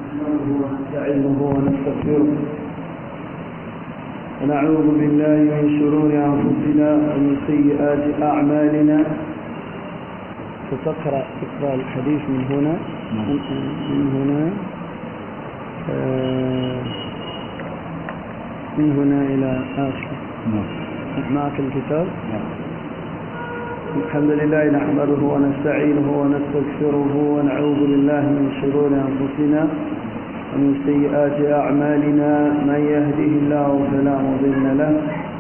نحمده ونستعينه ونستغفره ونعوذ بالله من شرور أنفسنا ومن سيئات أعمالنا ستقرأ تقرأ الحديث من هنا من هنا آه، من هنا إلى آخر معك الكتاب الحمد لله نحمده ونستعينه ونستغفره ونعوذ بالله من شرور أنفسنا ومن سيئات أعمالنا من يهده الله فلا مضل له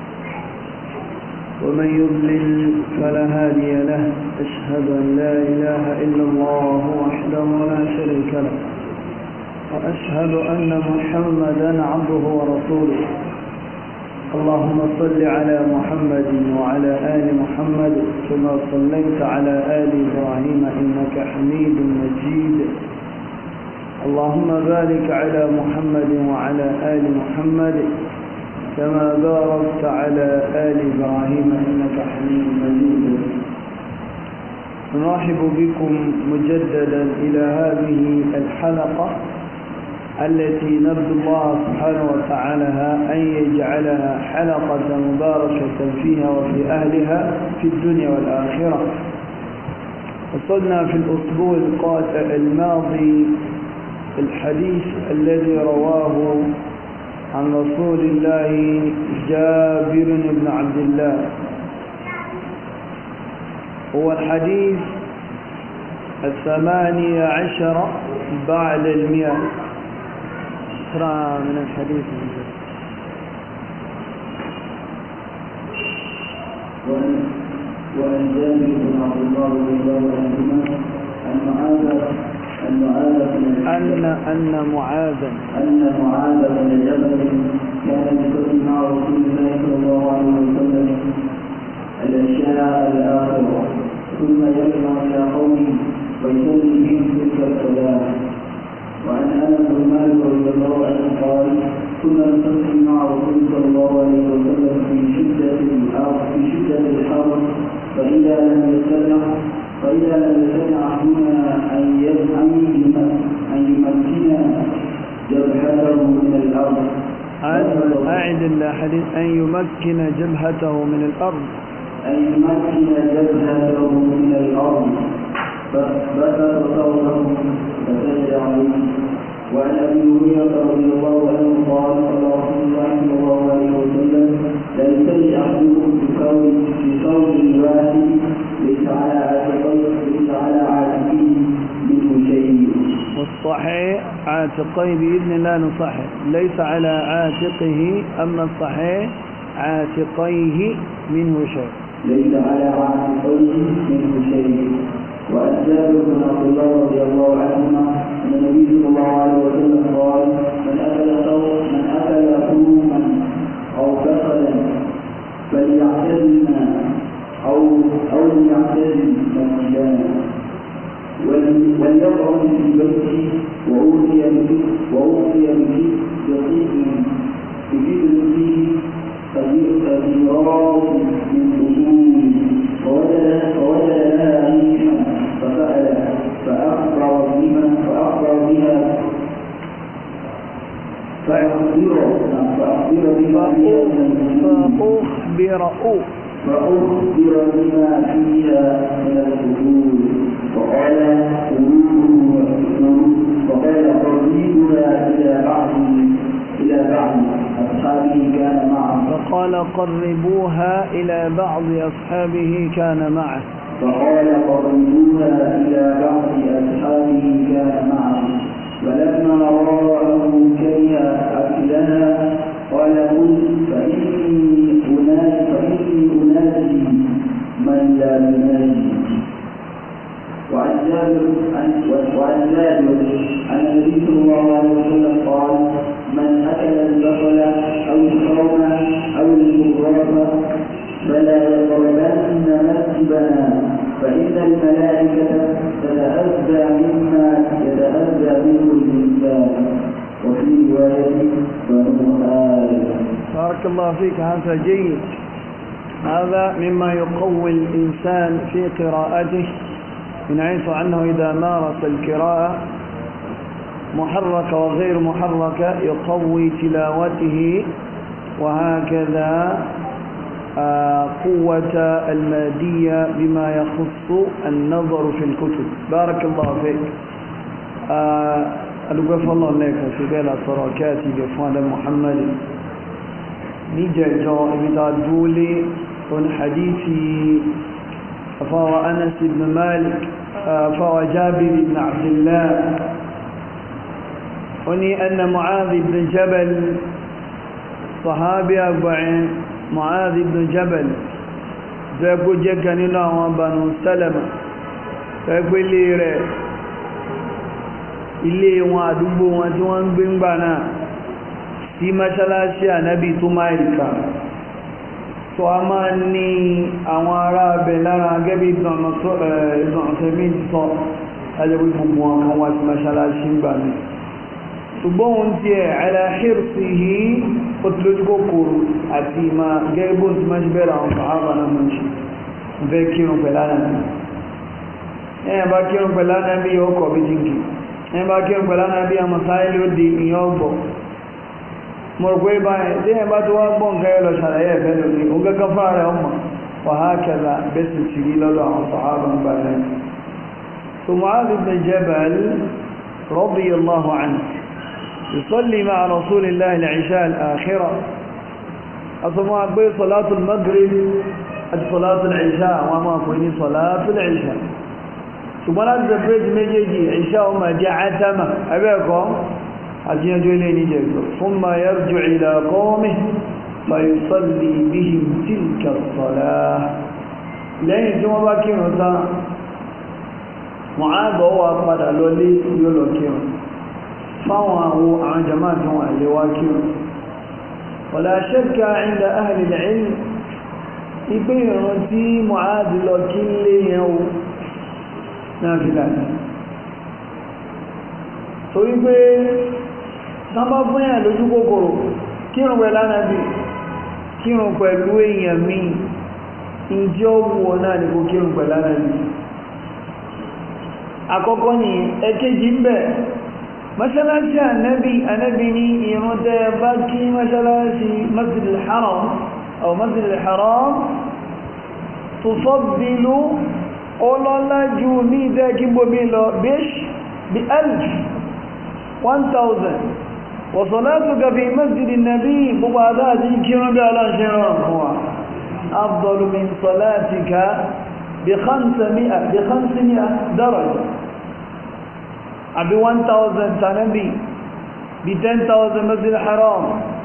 ومن يضلل فلا هادي له أشهد أن لا إله إلا الله وحده لا شريك له وأشهد أن محمدا عبده ورسوله اللهم صل على محمد وعلى آل محمد كما صليت على آل إبراهيم إنك حميد مجيد اللهم بارك على محمد وعلى آل محمد كما باركت على آل إبراهيم إنك حميد مجيد نرحب بكم مجددا إلى هذه الحلقة التي نرجو الله سبحانه وتعالى أن يجعلها حلقة مباركة فيها وفي أهلها في الدنيا والآخرة وصلنا في الأسبوع الماضي الحديث الذي رواه عن رسول الله جابر بن عبد الله هو الحديث الثمانية عشر بعد المئة اقرأ من الحديث وعن جابر بن عبد الله رضي الله عنهما أن معاذ أن معاذ بن أن أن معاذا أن معاذ بن جبل كان يصلي مع رسول الله صلى الله عليه وسلم العشاء الآخرة ثم يرجع إلى قومه ويصلي بهم تلك الصلاة وعن انس بن مالك رضي الله عنه قال كنا نصلي مع رسول صلى الله عليه وسلم في شدة الحر في شدة الحر فإذا لم يستطع فإذا لم يستطع أحدنا أن يمكن أن يمكن جبهته من الأرض أن أعد الحديث أن يمكن جبهته من الأرض أن يمكن جبهته من الأرض فبسط صوته فسجد عليه وعن ابي هريره رضي الله عنه قال قال رسول الله صلى الله عليه وسلم لا يصلي احدكم بثوب بثوب واحد ليس على عاتقيه ليس على عاتقيه منه شيء والصحيح عاتقيه بإذن الله نصحح ليس على عاتقه أما الصحيح عاتقيه منه شيء ليس على عاتقيه منه شيء وعن جابر بن عبد الله رضي الله عنهما ان النبي صلى الله عليه وسلم قال من اكل ثوب من اكل ثوما او بصلا فليعتزل او او ليعتزل مسجدا وليقعد في بيته واوتي به واوتي به بطيب بجبل فيه قديرات من اصول فوجد فوجد لها ريحا فسأل فأخبر بها فأخبر بها فأخبر فأخبر بما فيها من فأخبر أو فأخبر بما فيها من الفضول فقال قلوبه فقال قريبها إلى بعض إلى بعض أصحابه كان معه فقال قربوها إلى بعض أصحابه كان معه فقال قربوها إلى بعض أصحابه كان معه فلما رآه كره أكلها قال قل فإني أنادي فإني أنادي من لا ينادي وعن جابر وعن جابر عن النبي صلى الله عليه وسلم قال من أكل البصل أو الثوم أو المغرب فلا يقربن مسجدنا فإن الملائكة تتأذى مما يتأذى منه الإنسان وفي رواية بنو آدم بارك الله فيك هذا جيد هذا مما يقوي الإنسان في قراءته من حيث أنه إذا مارس القراءة محركة وغير محركة يقوي تلاوته وهكذا قوة المادية بما يخص النظر في الكتب بارك الله فيك ألقف الله لك في بلا تركاتي بفوان محمد نجا ابن دولي من حديث فهو أنس بن مالك فهو جابر بن عبد الله وني أن معاذ بن جبل صحابي أربعين معاذ بن جبل فيقول جكا نينو بنو سلمة فيقول لي رẹ̀ ilé wọn àdúgbò wọn tí wọ́n ń gbé ń gbà náà sí mọ́ṣálásí ànábì tó máìlìkà tó a máa ní àwọn ará abẹ̀ lára gẹ́bí ìdọ̀nàtẹ̀mí sọ ajẹ́bí gbogbo wọn kan wá sí mọ́ṣálásí ń gbà mí ṣùgbọ́n ohun tí ẹ̀ aláhírsì yìí ó ti lójú kòkòrò àti ìmá gẹ́gbọ́n tí máa ṣe bẹ̀rẹ̀ àwọn sàhábà náà mọ́ ṣe fẹ́ kírun pẹ̀lánà bí ẹ̀yàn bá kírun pẹ̀lánà bí ọkọ̀ bí jíǹkì ẹ̀yàn bá kírun pẹ̀lánà bí àmà sáyẹ́lì ó di ìyàn ọgbọ̀ mo rò pé báyìí tí ẹ̀yàn bá tó wá gbọ́n kẹ́yọ lọ ṣàlàyé ẹ̀fẹ́ lórí ó gẹ́gẹ́ fúnra rẹ̀ ọmọ wàhákẹ́lá bẹ́sì ti rí lọ́dọ̀ àwọn sàhábà ń gbà náà ثم معاذ بن جبل رضي الله عنه يصلي مع رسول الله العشاء الآخرة أصبح أقول صلاة المغرب صلاة العشاء وما أقولني صلاة العشاء ثم لا تزبريت مجيجي عشاء وما جعتما أبيكم أجينا جوليني جيكم ثم يرجع إلى قومه فيصلي بهم تلك الصلاة لأن ثم باكي نتا معاذ هو قد لولي يلوكيهم fáwọn àwọn àwọn jama'a tí wọ́n lè wá kí wọn wala shakka inda ahli al-ilm ipé ìrun tí Mu'adh lọ kí lè yẹn o náà fi láti torí pé sábà fún yà lójú kòkòrò kírun pẹ̀lú Ànábì kírun pẹ̀lú èèyàn mi ìjọ wọ náà ni kò kírun pẹ̀lú Ànábì àkọ́kọ́ ni ẹ̀kejì ń bẹ mọ́ṣálásí ànábì ànábì ní ìrun tẹ́ bá kí mọ́ṣálásí masjidil haram aw masjidil haram tufaddilu ọlọ́lá ju ní ìdẹ́ kí gbómi lọ bish bí alf 1000 wa salatuka fi masjidin nabi gbogbo adájí kírun bí aláṣẹ rọrùn fún wa afdalu min salatika bí 500 bí 500 daraja àbí 1000 tànábì bí 10,000 masjid haram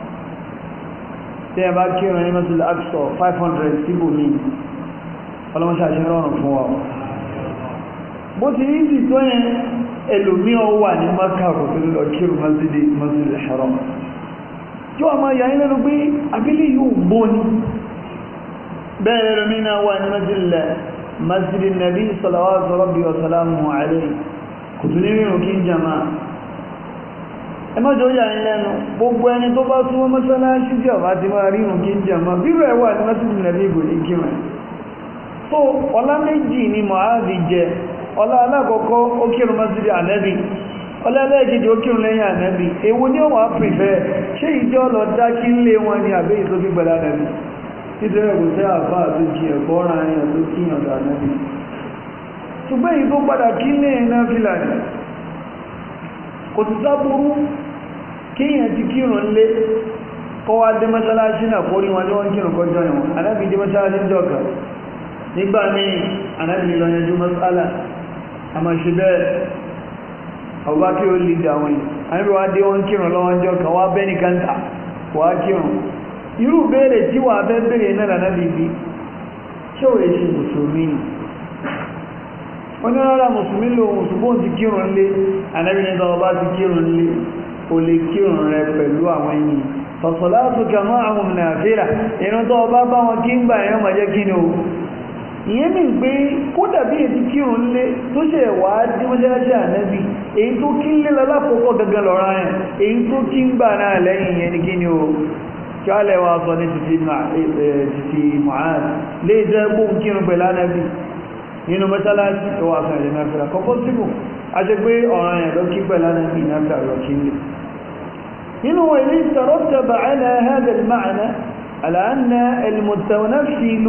tí ẹ bá kírun ní masjid aqsa 500 síbò ní ọlọ́mọṣà ṣe rọrùn fún wa bó ti ní ti tó yẹn ẹlòmí ọ wà ní maka kò tó lọ kírun masjid masjid haram tí wọ́n máa yàí lẹ́nu pé abílẹ̀ yóò gbó ní bẹ́ẹ̀ lẹ́lòmí náà wà ní masjid masjid nabi salawatu rabbi wa salamu alayhi kò tún ní rírùn kí ń jàmá ẹmọ́jọ́ yà ń lẹ́nu gbogbo ẹni tó bá túnmọ́ mọ́sálásí jẹ́ ọ̀bá ti máa rírùn kí ń jàmá bírò ẹwà ní mọ́sílì nàbí ìgò ní kí rẹ̀ tó ọlá méjì ni mọ̀háàdì jẹ ọlá alákọ̀ọ́kọ́ ó kírun mọ́sílì ànẹ́bì ọlá ẹlẹ́ẹ̀kejì ó kírun lẹ́yìn ànẹ́bì èwo ni ó wà pìfẹ́ ṣé ìjọ lọ dá kí ń lé wọn ni àbẹ́ ìsókè gbẹ̀dá ànẹ́bì nítorí ẹ̀kọ́ sẹ́ àfá àti kí ẹ̀kọ́ ọ̀ràn àyàn tó kíyàn dà ànẹ́bì ṣùgbọ́n èyí tó padà kí ní ẹ̀nà fìlà ní kò ti sáburú kíyàn ti kírùn lé kọwa dé mọ́sálásí náà kórí wọn ní wọ́n kírùn kọjọ ìwọ̀n anábì dé mọ́sálásí jọka nígbà míì anábì lọ yanjú mọ́sálà a máa ṣe bẹ́ẹ̀ ọba kí ó lè dà wọ́n anábì wá dé wọ́n kírùn lọ́wọ́n jọka wá bẹ́ ní kanta wá kírùn irú béèrè tí wà fẹ́ béèrè náà lànàbì bí ṣé ò lè ṣe mùsùlùmí ni wọ́n ní rárá mùsùlùmí lò ṣùgbọ́n ti kírun lé anábìnrin tó bá ti kírun lé o lè kírun rẹ pẹ̀lú àwọn ènìyàn fọ̀sọ̀látù kàmọ́ àwọn nàfíra ìrun tó bá bá wọn kí ń gbà ẹ̀yọ́ màjẹ́ kí ni o ìyẹn mi pé kó dàbí èyí tí kírun lé tó ṣe wà á dí mọ́ṣáláṣí ànábì èyí tó kí ń lé lálákòókò gangan lọ́ra yẹn èyí tó kí ń gbà náà lẹ́yìn yẹn ni kí ni o kí á lẹ́wà sọ ní títí Mu'adh lè jẹ́ gbóhùn kírun pẹ̀lú ànábì nínú mọ́sálásí tó wà fún ẹ̀rẹ̀ mẹ́fẹ́ra kọ́kọ́ síbò a ṣe pé ọ̀ràn ẹ̀ lọ kí pẹ̀lú ànábì náà lọ kí lè nínú ilé ìtàrọ́tàbà ala hada al-ma'na ala anna al-mutawaffil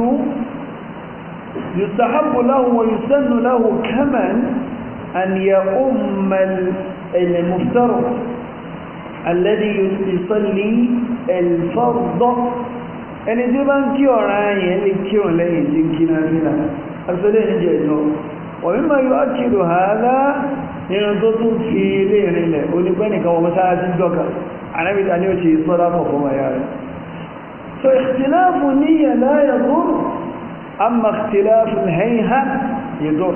يستحب له ويسن له كمن أن يؤم المفترض الذي يصلي الفرض ẹni tí bá ń kí ọ̀rọ̀ ayẹ̀ lè kí ọ̀ lẹ́yìn tí kí náà fi náà asọ́lẹ̀ ní jẹ́ ìjọ wọ̀n mímọ̀ yóò ákìrò hàádá nínú tó tún fi ilé ìrìnlẹ̀ onígbẹ́nìkan wọ́n mọ́sára tí jọ́ka anábìta ní ó ṣe sọ́dá kọ̀kọ́ maya rẹ̀ so ìtìláàfù níyà la yadur amma ìtìláàfù hayha yadur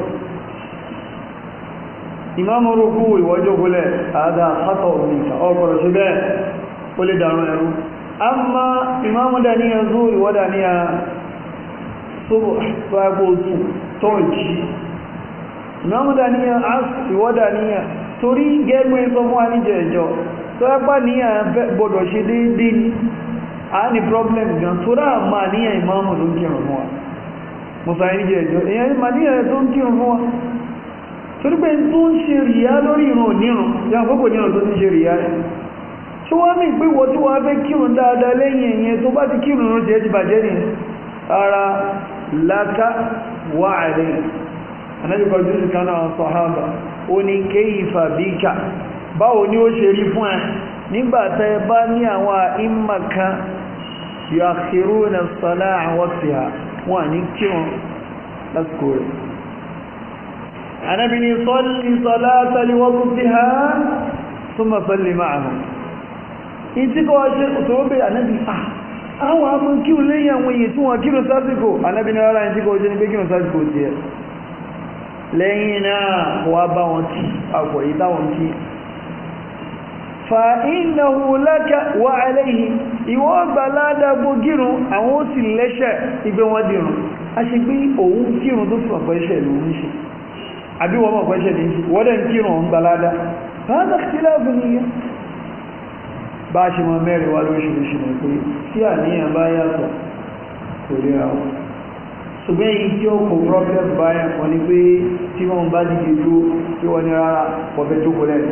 ìmáàmù rúkú ìwọ́jọ́ gúnlẹ̀ àádá sátọ̀ òmìnkà ọgbọ̀rọ̀ sí bẹ́ẹ̀ ó lè dàrún ẹrú amma ìmáàmù dàníyà zúrì wọ́n dàníyà sọ́bọ̀ tọ́ọ̀jì ìmáàmù dàníyà asì wọ́n dàníyà torí gẹ́gbẹ́ sọ fún àníjẹ̀ ẹjọ́ tó ẹ́pà níyà gbọdọ̀ ṣe déédéé ni a ní problem gan tó rà máa níyà ìmáàmù ló ń kírun fún wa musa àníjẹ̀ ẹjọ́ èyàn máa níyà tó ń kírun fún wa torí pé tó ń ṣe rìyá lórí ìrun onírun yà àkókò nírun tó ń ṣe rìyá rẹ̀ tí wọ́n mì pé wọ́n tí wọ́n fẹ́ kírun dáadáa lẹ́yìn ẹ̀yẹn tó bá ti kírun rún jẹ́ ti bàjẹ́ ní ara láká wà rẹ̀ anábìkọ̀ jùsù kan náà sọ̀hábà ó ní kéyìfà bíkà báwo ni ó ṣe rí fún ẹ nígbàtẹ́ bá ní àwọn ìmà kan yuakhiruna as-salata an waqtiha wọ́n ní kírun lásìkò rẹ̀ anábì ní salli salata li waqtiha thumma salli ma'ahum ìtí kọ́ ṣe tó bẹ́ ànábì àwọn amú kí o lẹ́yìn àwọn èyí tí wọ́n kírun sásìkò ànábì ní ara ìtí kọ́ ṣe ní pé kírun sásìkò tí ẹ lẹ́yìn náà wà bá wọn kí àpọ̀ yìí táwọn kí fa innahu laka wa alayhi ìwọ́ gbà ládàgbò kírun àwọn ó sì lẹ́ṣẹ̀ ìgbé wọn dìrun a ṣe pé òun kírun tó fi ọ̀pọ̀ ẹ̀ṣẹ̀ lòun ṣe àbí wọ́n mọ̀ pẹ́ṣẹ̀ ní wọ́n dẹ̀ kírun òun gbà ládà هذا اختلاف نية bá ṣe mọ mẹ́rin wá lóríṣìíríṣìí mọ̀ pé tí àníyàn bá yàtọ̀ kò lè ra wọn ṣùgbọ́n èyí tí ó kò problem báyà kan ní pé tí wọ́n bá dìde dúró tí wọ́n ní rárá ọ̀fẹ́ tó kò lẹ́nu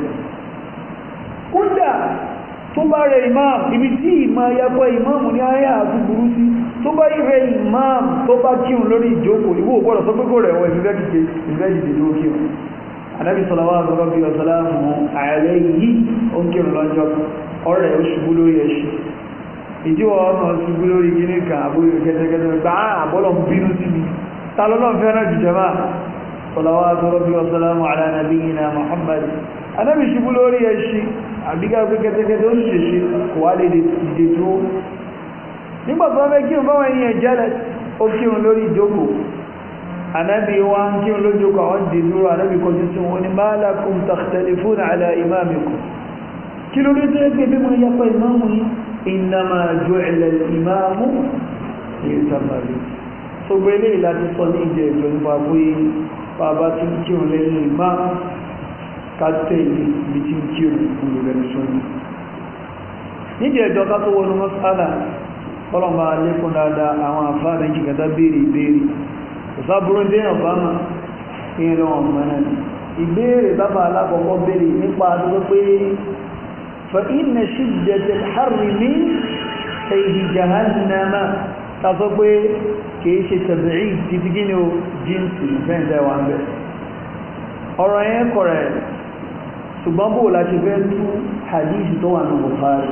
kódà tó bá rẹ imam ibi tí ìmọ̀ ayapọ̀ imam ní ayé àti burú sí tó bá rẹ imam tó bá kírun lórí ìjókòó ìwò gbọ́dọ̀ tó pé kò rẹ̀ wọ ìfẹ́ dìde dúró kírun anábì sọlọ́wọ́ àgbọ́gbọ́ bí ọ̀sọ́lá fún ààrẹ yìí ó ń kírun lọ́jọ́ ọ̀rẹ́ ó ṣubú lórí ẹṣin ìdíwọ̀ ọ̀nà ṣubú lórí gíní kan àbúrò kẹtẹkẹtẹ gbà àbọ́lọ̀ ń bínú sí mi ta lọ́lọ́ fẹ́ràn jù jẹma sọlọ́wọ́ àgbọ́gbọ́ bí ọ̀sọ́lá mọ̀ ala nabiyyina Muhammad anábì ṣubú lórí ẹṣin àbíká pé kẹtẹkẹtẹ ó ń ṣèṣe kò wá lè dìde tó nígbà tó fẹ́ kírun báwọn ènìyàn jẹ́lẹ̀ ó kírun lórí ìjókòó anabi wa ń kí olójú kọ àwọn dìdúró anabi kọjú sí wọn ni ma lakum takhtalifuna ala imamikum kí ló rí tẹ́ gbé bí wọ́n yapa imamu yìí innama ju'ila al-imamu yutamma bihi tó gbé lè láti sọ ní ìjẹ ìjọ nípa pé bàbá tí ń kírun lẹ́yìn ìmá kátẹ́lì bí tí ń kírun kúrò rẹ̀ sọ́nà níjẹ̀ ìjọ ká tó wọnú mọ́sálà ọlọ́mà lékún dáadáa àwọn àfáà méjì kẹta béèrè ìbéèrè ìsáburú dé ọ̀bámà ìrìn ọmọ náà ìbéèrè bàbá alákọ̀ọ́kọ́ béèrè nípa àdúgbò pé فإن شدة الحر من سيد جهنم tàbí pé kìí ṣe tẹ̀bìrì títí gíní o jíǹsì fẹ́ǹdẹ̀ wà ń bẹ̀ ọ̀rọ̀ yẹn kọ̀rẹ̀ ṣùgbọ́n bó láti fẹ́ tú hadith tó wà ní Bukhari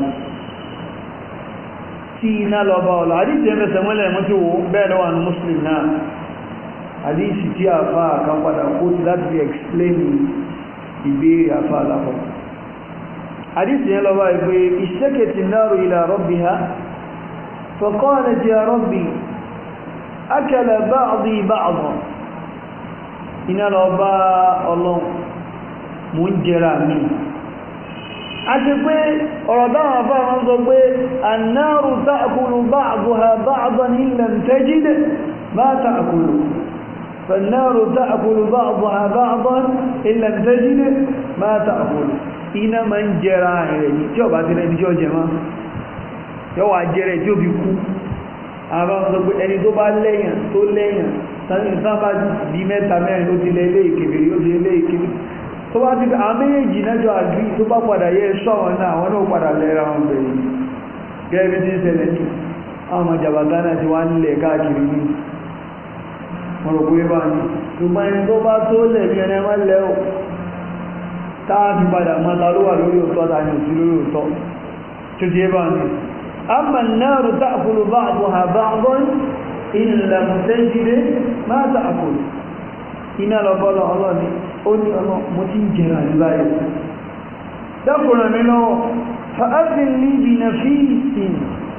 tí iná lọ bá ọ̀lọ́ hadith yẹn fẹsẹ̀ mọ́lẹ̀ mọ́ tí wo bẹ́ẹ̀ lọ́wọ́ ní Muslim náà hadith tí a fa kan padà kó ti láti fi explain ìbéèrè àfa alákọ̀ọ́ حديث يلا يقول اشتكت النار إلى ربها فقالت يا ربي أكل بعضي بعضا إن الأباء الله منجرا منه àti pé ọ̀rọ̀ dáwọn afá wọn sọ pé annáru ta'kulu ba'daha ba'dan in lam tajid ma ta'kulu فالنار تأكل بعضها بعضا إن لم تجد ما تأكل iná ma ń jẹra rẹ̀ ní tí ọba tí lẹ́ni tí ó jẹ máa yọ́ wà jẹrẹ tí ó fi kú àwọn sọ pé ẹni tó bá lẹ́yìn tó lẹ́yìn sábà bí mẹ́ta mẹ́rin ó ti lẹ ilé ìkèbèrè ó ti ilé ìkèbèrè tó bá ti àwọn méjèèjì nájọ àgbí tó bá padà yẹ ẹ̀ṣọ́ àwọn náà àwọn náà padà lẹ́ra wọn bẹ̀rẹ̀ gẹ́gẹ́ bí tí ń ṣẹlẹ̀ ní àwọn ọmọ jàbàtà náà ti wá nílẹ̀ káàkiri ní ọ̀rọ̀ pé bá ní ṣùgbọ́n ẹni tó bá tó lẹ̀ ní ẹni wọ́n lẹ́ ò táà fi padà mọ́ ta ló wà lórí òótọ́ ta ní òsí lórí òótọ́ tó ti bá ní amma an-naru ta'kulu ba'daha ba'dan in lam tajid ma ta'kulu iná lọ́bọ́lọ́ ọlọ́ni ó ní ọlọ́ mo ti ń jẹrà ní báyìí dákùnrin mi lọ́wọ́ fa'adin ní bí na fi ìsìn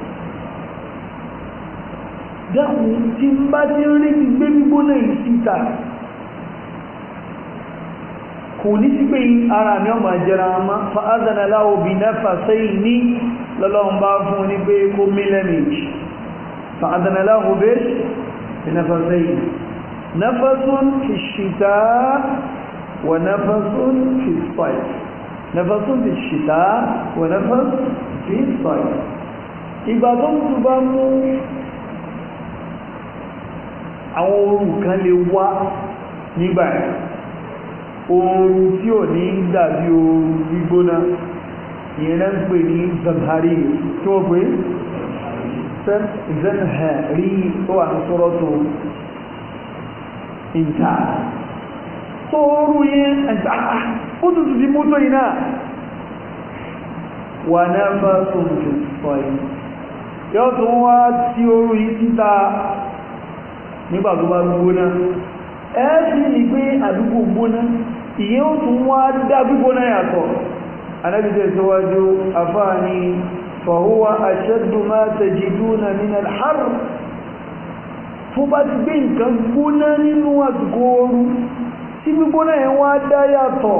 dákùn tí ń bá ti rí ti gbé gbígbóná yìí síta kò ní sí pé ara mi ọmọ jẹrà ma fa'adana láwọ bí na fàṣẹ́ ní lọ́lọ́run bá fún ní pé kó mílẹ̀ méjì fa'adana láwọ bẹ́ bí na fàṣẹ́ yìí نفس في الشتاء ونفس في الصيف نفس في الشتاء ونفس في الصيف ìgbà tó ń tún bá mú àwọn oòrùn kan lè wá nígbà ẹ̀ oòrùn tí ò ní dàbí oòrùn gbígbóná ìyẹn náà ń pè ní zamhari tí wọ́n pè zamhari tó wà ní sọ́rọ̀ tó ìta tó rú yẹn ẹ̀ta ó tún ti mú tó iná wà náà bá tó ń fi sọ yìí yóò tún wá tí orú yìí títa nígbà tó bá gbóná ẹ́ẹ̀sì ní pé àdúgbò gbóná ìyẹ́ ó tún wá dá gbígbóná yàtọ̀ anábìtẹ̀ síwájú afáàní fàhúwa ashaddu ma tajiduna min al-harr tó bá ti gbé nǹkan gbóná nínú àsìkò ooru tí gbígbóná ẹ̀ wá dá yàtọ̀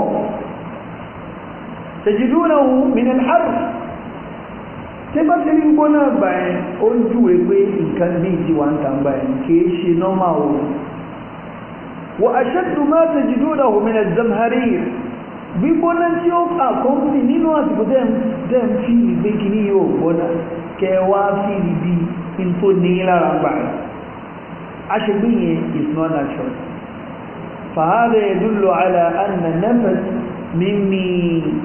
tajidunahu min al-harr tí bá ti rí gbóná gbà ẹ̀ ó ń júwe pé nǹkan ní ti wà ń tàn gbà ẹ̀ kìí ṣe nọ́mà o wa ashaddu ma tajidunahu min az-zamharir gbígbóná tí ó àkọ́kùnrin nínú àsìkò tẹ́ ń fi ìgbé kìíní yóò gbóná kẹwàá fi ìbí in tó ní lára gbà ẹ̀ عشبية is not natural فهذا يدل على أن النفس مني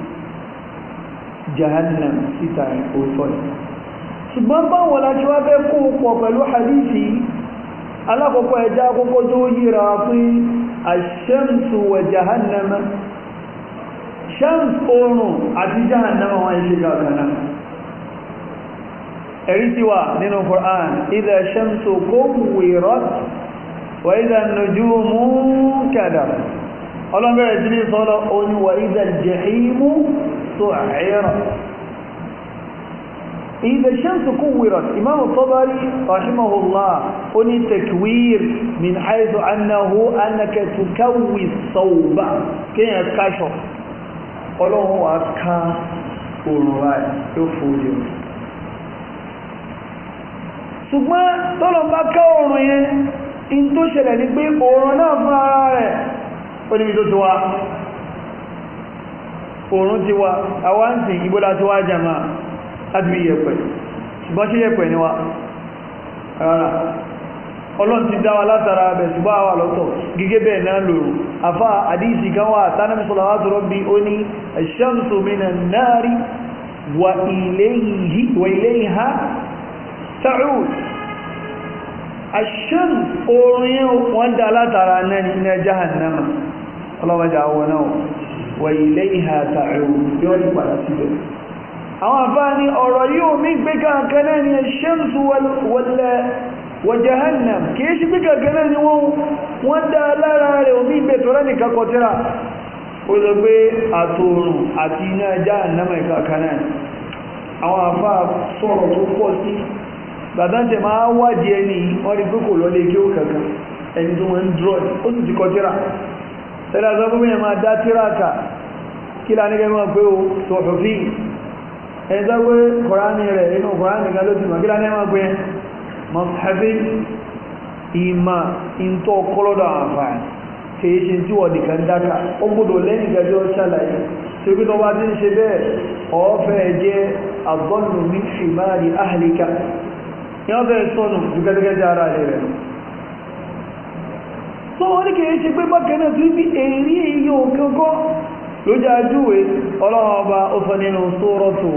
جهنم ستاي أوصل ṣùgbọ́n báwọn láti wá fẹ́ kó pọ̀ pẹ̀lú hadithi alákọ̀ọ́kọ́ ẹja akọ́kọ́ tó yíra pé ash-shamsu wa jahannama shams oòrùn àti jahannama wọ́n ṣe gàgànà ẹ̀rí tí wà nínú Qur'an idha shamsu kuwirat wa idha nujumu kadarat ọlọ́bẹ̀rẹ̀ sí ní sọ́lọ́ oní wa idha al-jahimu su'irat idha shamsu kuwirat imam at-Tabari rahimahullah oní takwir min haythu annahu annaka tukawwi as-sawba kíyàn káṣọ ọlọ́run wa ká òrùn ráì tó fòdìí ṣùgbọ́n tọ́lọ̀ bá ká oòrùn yẹn in tó ṣẹlẹ̀ ní pé oòrùn náà fún ara rẹ̀ ó níbi tó ti wá oòrùn ti wá àwáǹtì ìbólá ti wá jàmà láti bí yẹ̀pẹ̀ ṣùgbọ́n ṣe yẹ̀pẹ̀ ni wá rárá ọlọ́n ti dá wa látara abẹ̀ ṣùgbọ́n àwà lọ́tọ̀ gẹ́gẹ́ bẹ́ẹ̀ náà lòrùn afá àdíṣì kan wà tánàmì salawatu rabbi ó ní ash-shamsu minan nari wa ilayha ta'ud ash-shams oòrùn yẹn wọ́n dá látara náà ní jahannama ọlọ́mọdé àwọn náà wa ilayha ta'ud yóò ní padà síbẹ̀ àwọn àfáà ní ọ̀rọ̀ yóò mí gbé kankan náà ní ash-shams wa jahannam kìí ṣe gbé kankan náà ni wọ́n dá lára rẹ̀ omi ìgbé tọ́rọ nìkan kọtíra ó lọ gbé àtòrùn àti iná jahannama ìkankan náà àwọn àfáà sọ̀rọ̀ tó pọ̀ sí gbàdáńtẹ̀ máa wádìí ẹni wọ́n rí pé kò lọ lè kí ó kankan ẹni tó wọ́n ń drọ́ ó sì ti kọ tíra tẹ́lá sọ fún mi máa dá tíra kà kí lá nígbẹ́ máa pé o sọ̀rọ̀ fi ẹni tó pé kọ̀ránì rẹ̀ inú kọ̀ránì kan ló ti mọ̀ kí lá nígbẹ́ máa pé mọ̀sáfí ìmà ìntọ́ kọlọ́dọ̀ àǹfààní kìí ṣe tí wọ́n nìkan dáka ó gbọ́dọ̀ lẹ́yìn gajọ́ ṣàlàyé tí ó gbọ́dọ̀ wá tí ń ṣe bẹ́ẹ̀ ọ̀ọ́fẹ́ jẹ́ àgbọ́nù ní ṣìmáàrí áhìlíkà yọ́ bẹ́ẹ̀ sọ́nù ju gẹ́gẹ́gẹ́ ara rẹ̀ tó wọ́n ní kìí ṣe pé bákanáà tó bí èrí èyí òkankọ́ lójú ajúwe ọlọ́run ọba ó sọ nínú suratu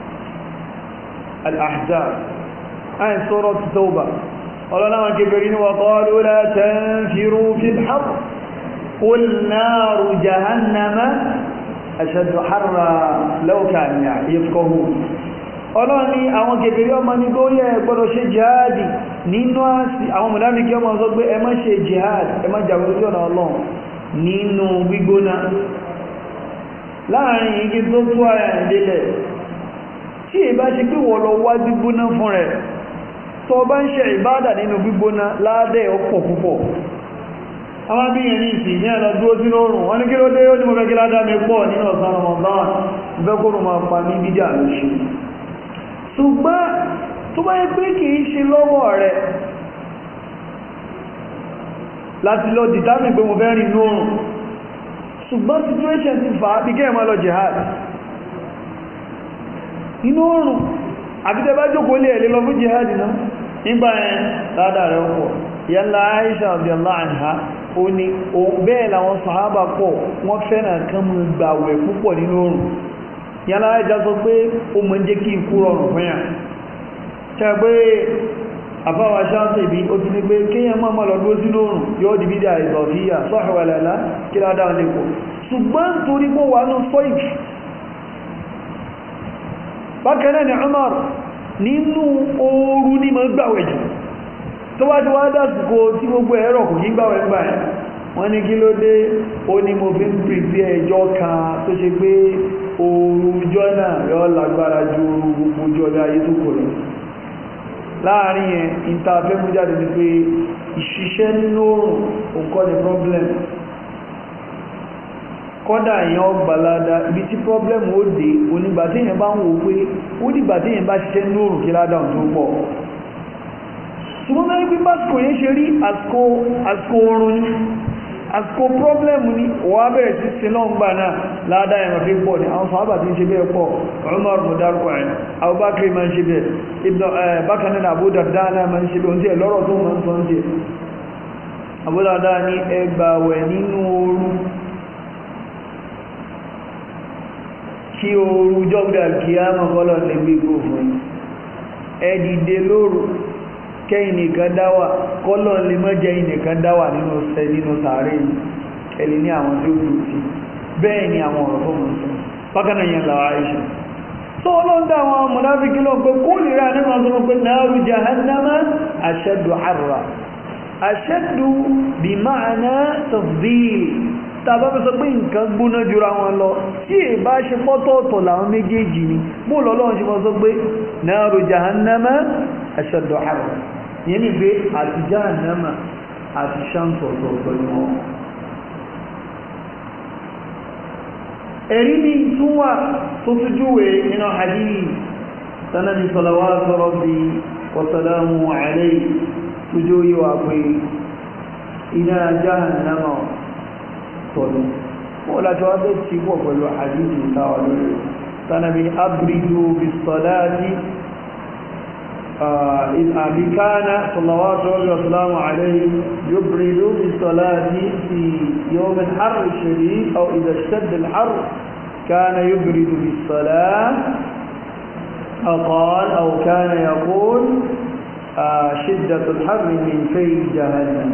al-ahzab ayin suratu tawba ọlọ́run àwọn kèfèrí ní wa qalu la tanfiru fil harr qul naru jahannama ashaddu harra law kanu yafqahun ọlọ́run ní àwọn kèfèrí ọmọ ní tó yẹ gbọ́dọ̀ ṣe jihadi nínú àsì àwọn mọ̀láríkí ọmọ sọ pé ẹ má ṣe jihad ẹ má jà lójú ọ̀nà ọlọ́run nínú gbígbóná láàrin igi tó tó ara ìdílẹ̀ tí è bá ṣe pé wọ́n lọ wá gbígbóná fún rẹ̀ tó bá ń ṣe ìbádà nínú gbígbóná ládẹ́ ọ̀pọ̀ púpọ̀ àwọn abíyàn ní ìsìn ní ẹ̀lọ dúró sínú oòrùn wọ́n ní kí ló dé ó ní mo fẹ́ kí ládá mi pọ̀ nínú ọ̀sán Ramadan ìfẹ́ kó máa pa ní bídà lóṣù ṣùgbọ́n tó bá yẹ pé kì í ṣe lọ́wọ́ rẹ̀ láti lọ dìtámì pé mo fẹ́ rìn ní oòrùn ṣùgbọ́n situation ti fà á bí kẹ́ ẹ̀mọ́ lọ jihad inú oòrùn àbítẹ́ bá jókòó lè ẹ̀lẹ́ lọ fún jihad náà nígbà ẹ̀ ládà rẹ̀ pọ̀ yalla Aisha radiyallahu anha ó ní bẹ́ẹ̀ làwọn sàhábà pọ̀ wọ́n fẹ́ràn kan mú gbàwẹ̀ púpọ̀ nínú oòrùn yálà ẹja sọ pé ó mọ̀ jẹ́ kí ikú rọrùn fún yà ṣe pé àfáwà ṣáàtì bí ó ti ní pé kíyàn máa mọ́ lọ́dún sínú oòrùn yóò di bídá ìzọ̀fíyà sọ́hẹ̀wẹ̀lẹ̀lá kí ládá lè pọ̀ ṣùgbọ́n torí pé wà ní sọ́ìf bákanáà ni Umar nínú ooru ní mọ́ gbàwẹ̀ jù tó wá ti wá dásìkò tí gbogbo ẹ̀rọ kò kí gbàwẹ̀ gbà ẹ̀ wọ́n ní kí ló dé ó ní mo fi ń pèsè ẹjọ́ kan tó ṣe pé oòrùjọ́ náà yọ lágbára ju gbogbo ọjọ́ ọjọ́ ayé tó kò lọ láàrin yẹn ìntàfẹ́ mú jáde ní pé ìṣiṣẹ́ nínú oòrùn òǹkọ́ ni problem kọ́dà èèyàn gbalada ibi tí problem ó dé onígbà tí èèyàn bá ń wò pé ó dìgbà tí èèyàn bá ṣiṣẹ́ nínú oòrùn kí ládàá tó pọ̀ ṣùgbọ́n mẹ́rin pé básìkò yẹn ṣe rí àsìkò oorun ní àsìkò pọ́blẹ́mù ní wà bẹ̀rẹ̀ sí sí lọ́n gbà náà ládá ẹ̀mọ̀ fi pọ̀ ní àwọn sàábà tí ń ṣe bẹ́ẹ̀ pọ̀ Umar mọ̀dárùkù ẹ̀ Abubakar ma ń ṣe bẹ́ẹ̀ bákanáà Abu Darda náà ma ń ṣe bẹ́ẹ̀ oúnjẹ lọ́rọ̀ tó ma ń sọ oúnjẹ Abu Darda ní ẹgbàwẹ̀ nínú ooru kí ooru jọ́gbà kí á mọ̀ kọ́lọ̀ lè gbé kó fún ẹ dìde lóru kẹ́yìn nìkan dáwà kọ́lọ̀ lè mọ́ jẹ́ ìnìkan dáwà nínú ṣẹ nínú sàárè ẹ̀lì ní àwọn tí ó dùn sí bẹ́ẹ̀ ni àwọn ọ̀rọ̀ fún mọ̀ bákanáà yẹn lọ àìṣà tó ọlọ́ndà àwọn mọ̀láfíkí lọ pé kó lè rà nínú ọdún pé náàrù jahannama ashaddu harra ashaddu bí máàná tafdil tàbá fẹ́ sọ pé nǹkan gbóná jura wọn lọ tí è bá ṣe pọ́tọ̀ọ̀tọ̀ làwọn méjèèjì ni bó lọ́lọ́run ṣe mọ́ sọ pé náàrù jahannama ashaddu harra yẹn ni pé àti jahannama àti ṣáǹtọ̀ọ̀tọ̀ ni wọ́n ẹ̀rí ní túnwà tó tújúwé nínú hadith sanadi salawatu rabbi wa salamu alayhi tújú yíwa pé iná jahannama tọ̀lú wọ́n láti wá bẹ́ ti pọ̀ pẹ̀lú hadith ìtawà lórí sanadi abridu bis salati إذ أبي كان صلوات الله وسلامه عليه يبرد بالصلاة في يوم الحر الشديد أو إذا اشتد الحر كان يبرد بالصلاة أو قال أو كان يقول آه شدة الحر من في جهنم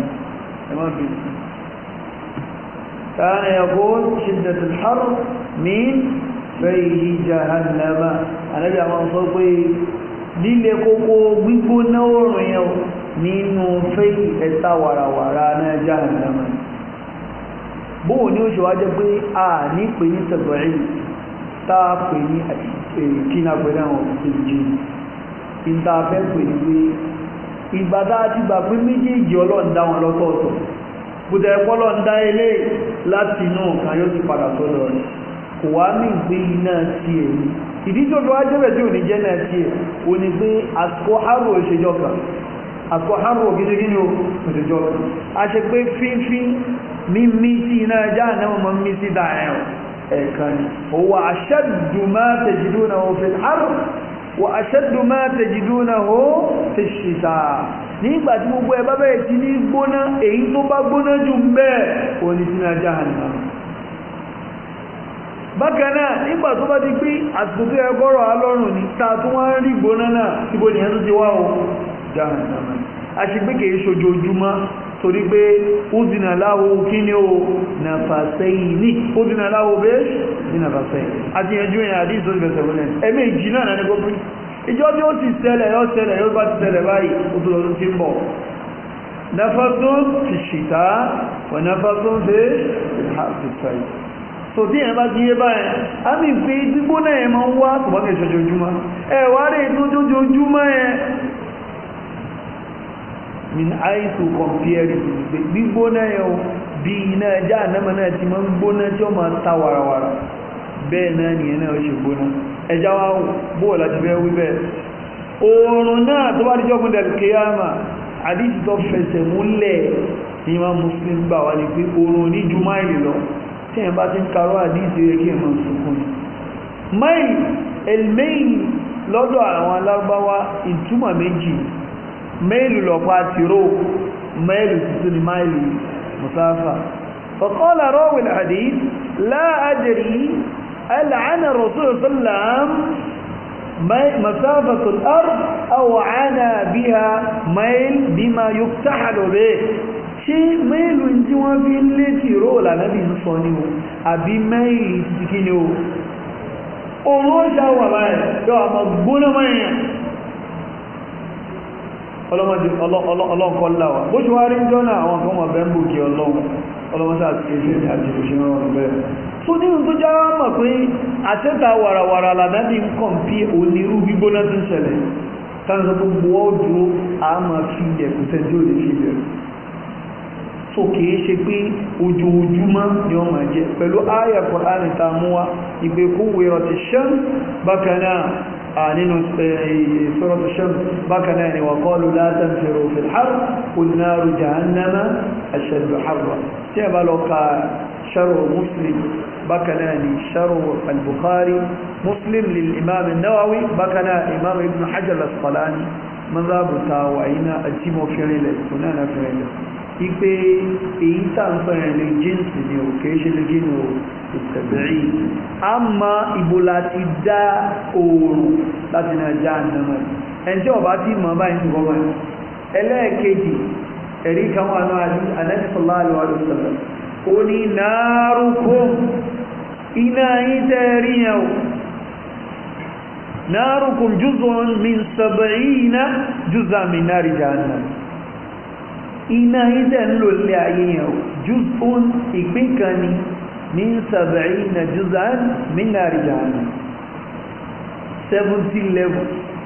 كان يقول شدة الحر من في جهنم أنا جاء من صوتي líle kókó gbígbóná oòrùn yẹn nínú fẹ́ ẹ̀ta wàràwàrà náà jahannama bóò ní ó ṣe wá jẹ́ pé a ní pè ní tẹ̀bọ̀rí táa pè ní kína pẹ̀lú àwọn ìjì ìta fẹ́ pè ní pé ìgbàdá ti gbà pé méjèèjì ọlọ́ndá wọn lọ́tọ̀ọ̀tọ̀ bùdẹ̀ ẹ̀pọ́lọ́ndá ilé láti inú kan yóò ti padà sọ́dọ̀ rẹ̀ kò wá ní ìgbé iná sí èyí ìdí tó fi wá jẹ́bẹ̀ tí ò ní jẹ́ náà tí ẹ̀ o ní pé àsìkò harò ìṣèjọ́ kan àsìkò harò gínígíní o ìṣèjọ́ kan a ṣe pé fífí mímí sí iná ẹjá náà mọ́ mí sí dáẹ̀ ẹ̀kan ni ó wà ashaddu ma tajidunahu fil harr wà ashaddu ma tajidunahu fish shita nígbà tí gbogbo ẹ bá bẹ̀rẹ̀ sí ní gbóná èyí tó bá gbóná jù ń bẹ́ẹ̀ o ní sínú ẹjá náà bákan náà nígbà tó bá ti pé àsìkò tó yẹ kọ́rọ̀ alọ́rùn ní ta tó wá ń rí gbóná náà síbo nìyẹn tó ti wá o jahannama a ṣe pé kìí ṣojoojúmọ́ torí pé ó dìnà láwo kí ni o nàfàṣẹ́yìn ní ó dìnà láwo bẹ́ẹ̀ ní nàfàṣẹ́yìn àti ẹjú ìyẹn àdí ìtòsí bẹ̀sẹ̀ wọlé ẹ̀mí ìjì náà ní gbogbo ìjọ tí ó ti ṣẹlẹ̀ yóò ṣẹlẹ̀ yóò bá ti ṣẹlẹ̀ báyìí ó tó lọ́dún tí ń bọ̀ nafasun fi ṣìta wà nafasun fi ṣàfihàn so tí ẹ̀ bá ti yé báyìí a mi pé gbígbóná ẹ̀ máa ń wá tùbọ́n kẹ́ ṣojoojúmọ́ ẹ̀ wá rí ètò ojoojúmọ́ ẹ̀ min aisu compare gbígbóná ẹ̀ o bí iná ẹjá ànámà náà ti máa ń gbóná tí ó máa ta warawara bẹ́ẹ̀ náà nìyẹn náà ó ṣe gbóná ẹjá wá bóò láti fẹ́ wí bẹ́ẹ̀ oòrùn náà tó bá díjọ́ fún dẹ̀lkìyàmà àdíjì tó fẹsẹ̀ múlẹ̀ ní ma muslim gbà wá ní pé oòrùn ní ju máìlì lọ tí ẹ̀ bá ti ń karọ́ àdíjì rẹ̀ kí ẹ̀ máa sunkún ní máìlì elmeil lọ́dọ̀ àwọn alágbáwá ìtumọ̀ méjì máìlì lọ́pàá tìró máìlì tuntun ní máìlì musafa فقال راوي الحديث لا أدري ألعن الرسول صلى الله عليه وسلم مسافة الأرض أو عانى بها ميل بما يكتحل به ṣé mẹ́ìlù tí wọ́n fi ń lé tí ró lànàbí ń sọ ní o àbí mẹ́ìlì ti kí ni o oòrùn ó ṣàwà báyìí yóò àmọ́ gbóná mẹ́yìn ọlọ́mọdé ọlọ́kọ́láwà bó ṣe wá rí jọ́nà àwọn kan mọ̀ bẹ́ẹ̀mbù kí ọlọ́run ọlọ́mọdé àti ẹgbẹ́ àti òṣèrè ọ̀rọ̀ bẹ́ẹ̀ tó nínú tó já mọ̀ pé àtẹ́ta wàràwàrà làdábí ń kàn pí onírú gbígbóná tó ń ṣẹlẹ̀ tánà tó gbogbo ọdún a máa fi ẹ̀kùn tẹ́jú ò lè fi bẹ̀rẹ̀ tó kìí ṣe pé ojoojúmọ́ ni wọ́n máa jẹ pẹ̀lú ayà Kùránì ta mú wa ìpé kó wèrò ti ṣán bákanáà nínú sọ́rọ̀tù ṣán bákanáà ni wàkọ́lù látàn fèrò fìlhár kùnnáàrù jahannama ashaddu harra tí a bá lọ ka شرع مسلم بكنا شرع البخاري مسلم للإمام النووي بكنا إمام ابن حجر الأسقلاني مذهب تاوعينا التيمو فريلة هنا فريلة ipe èyí tàǹfẹ̀rẹ̀ lè jíǹsì ni ò kìí ṣe lè jí ní o ìtẹ̀bẹ̀rí a ma ìbò láti dá oòrùn láti náà já ànàmọ̀ ẹni tí ọba tí mọ̀ báyìí ti gọ́mọ̀ ẹlẹ́ẹ̀kejì ẹ̀rí kan wà náà anẹ́sọ̀lá àlùwàlùsọ̀lá ó ní náàrùkún iná yí tẹ́rí yau náàrùkún jùzọ́n min sàbàíná jùzà min náàrí jahannam iná yí tẹ́ ń lò lé ayé yau jùzọ́n ìpín kan ni min sàbàíná jùzà min náàrí jahannam 70 level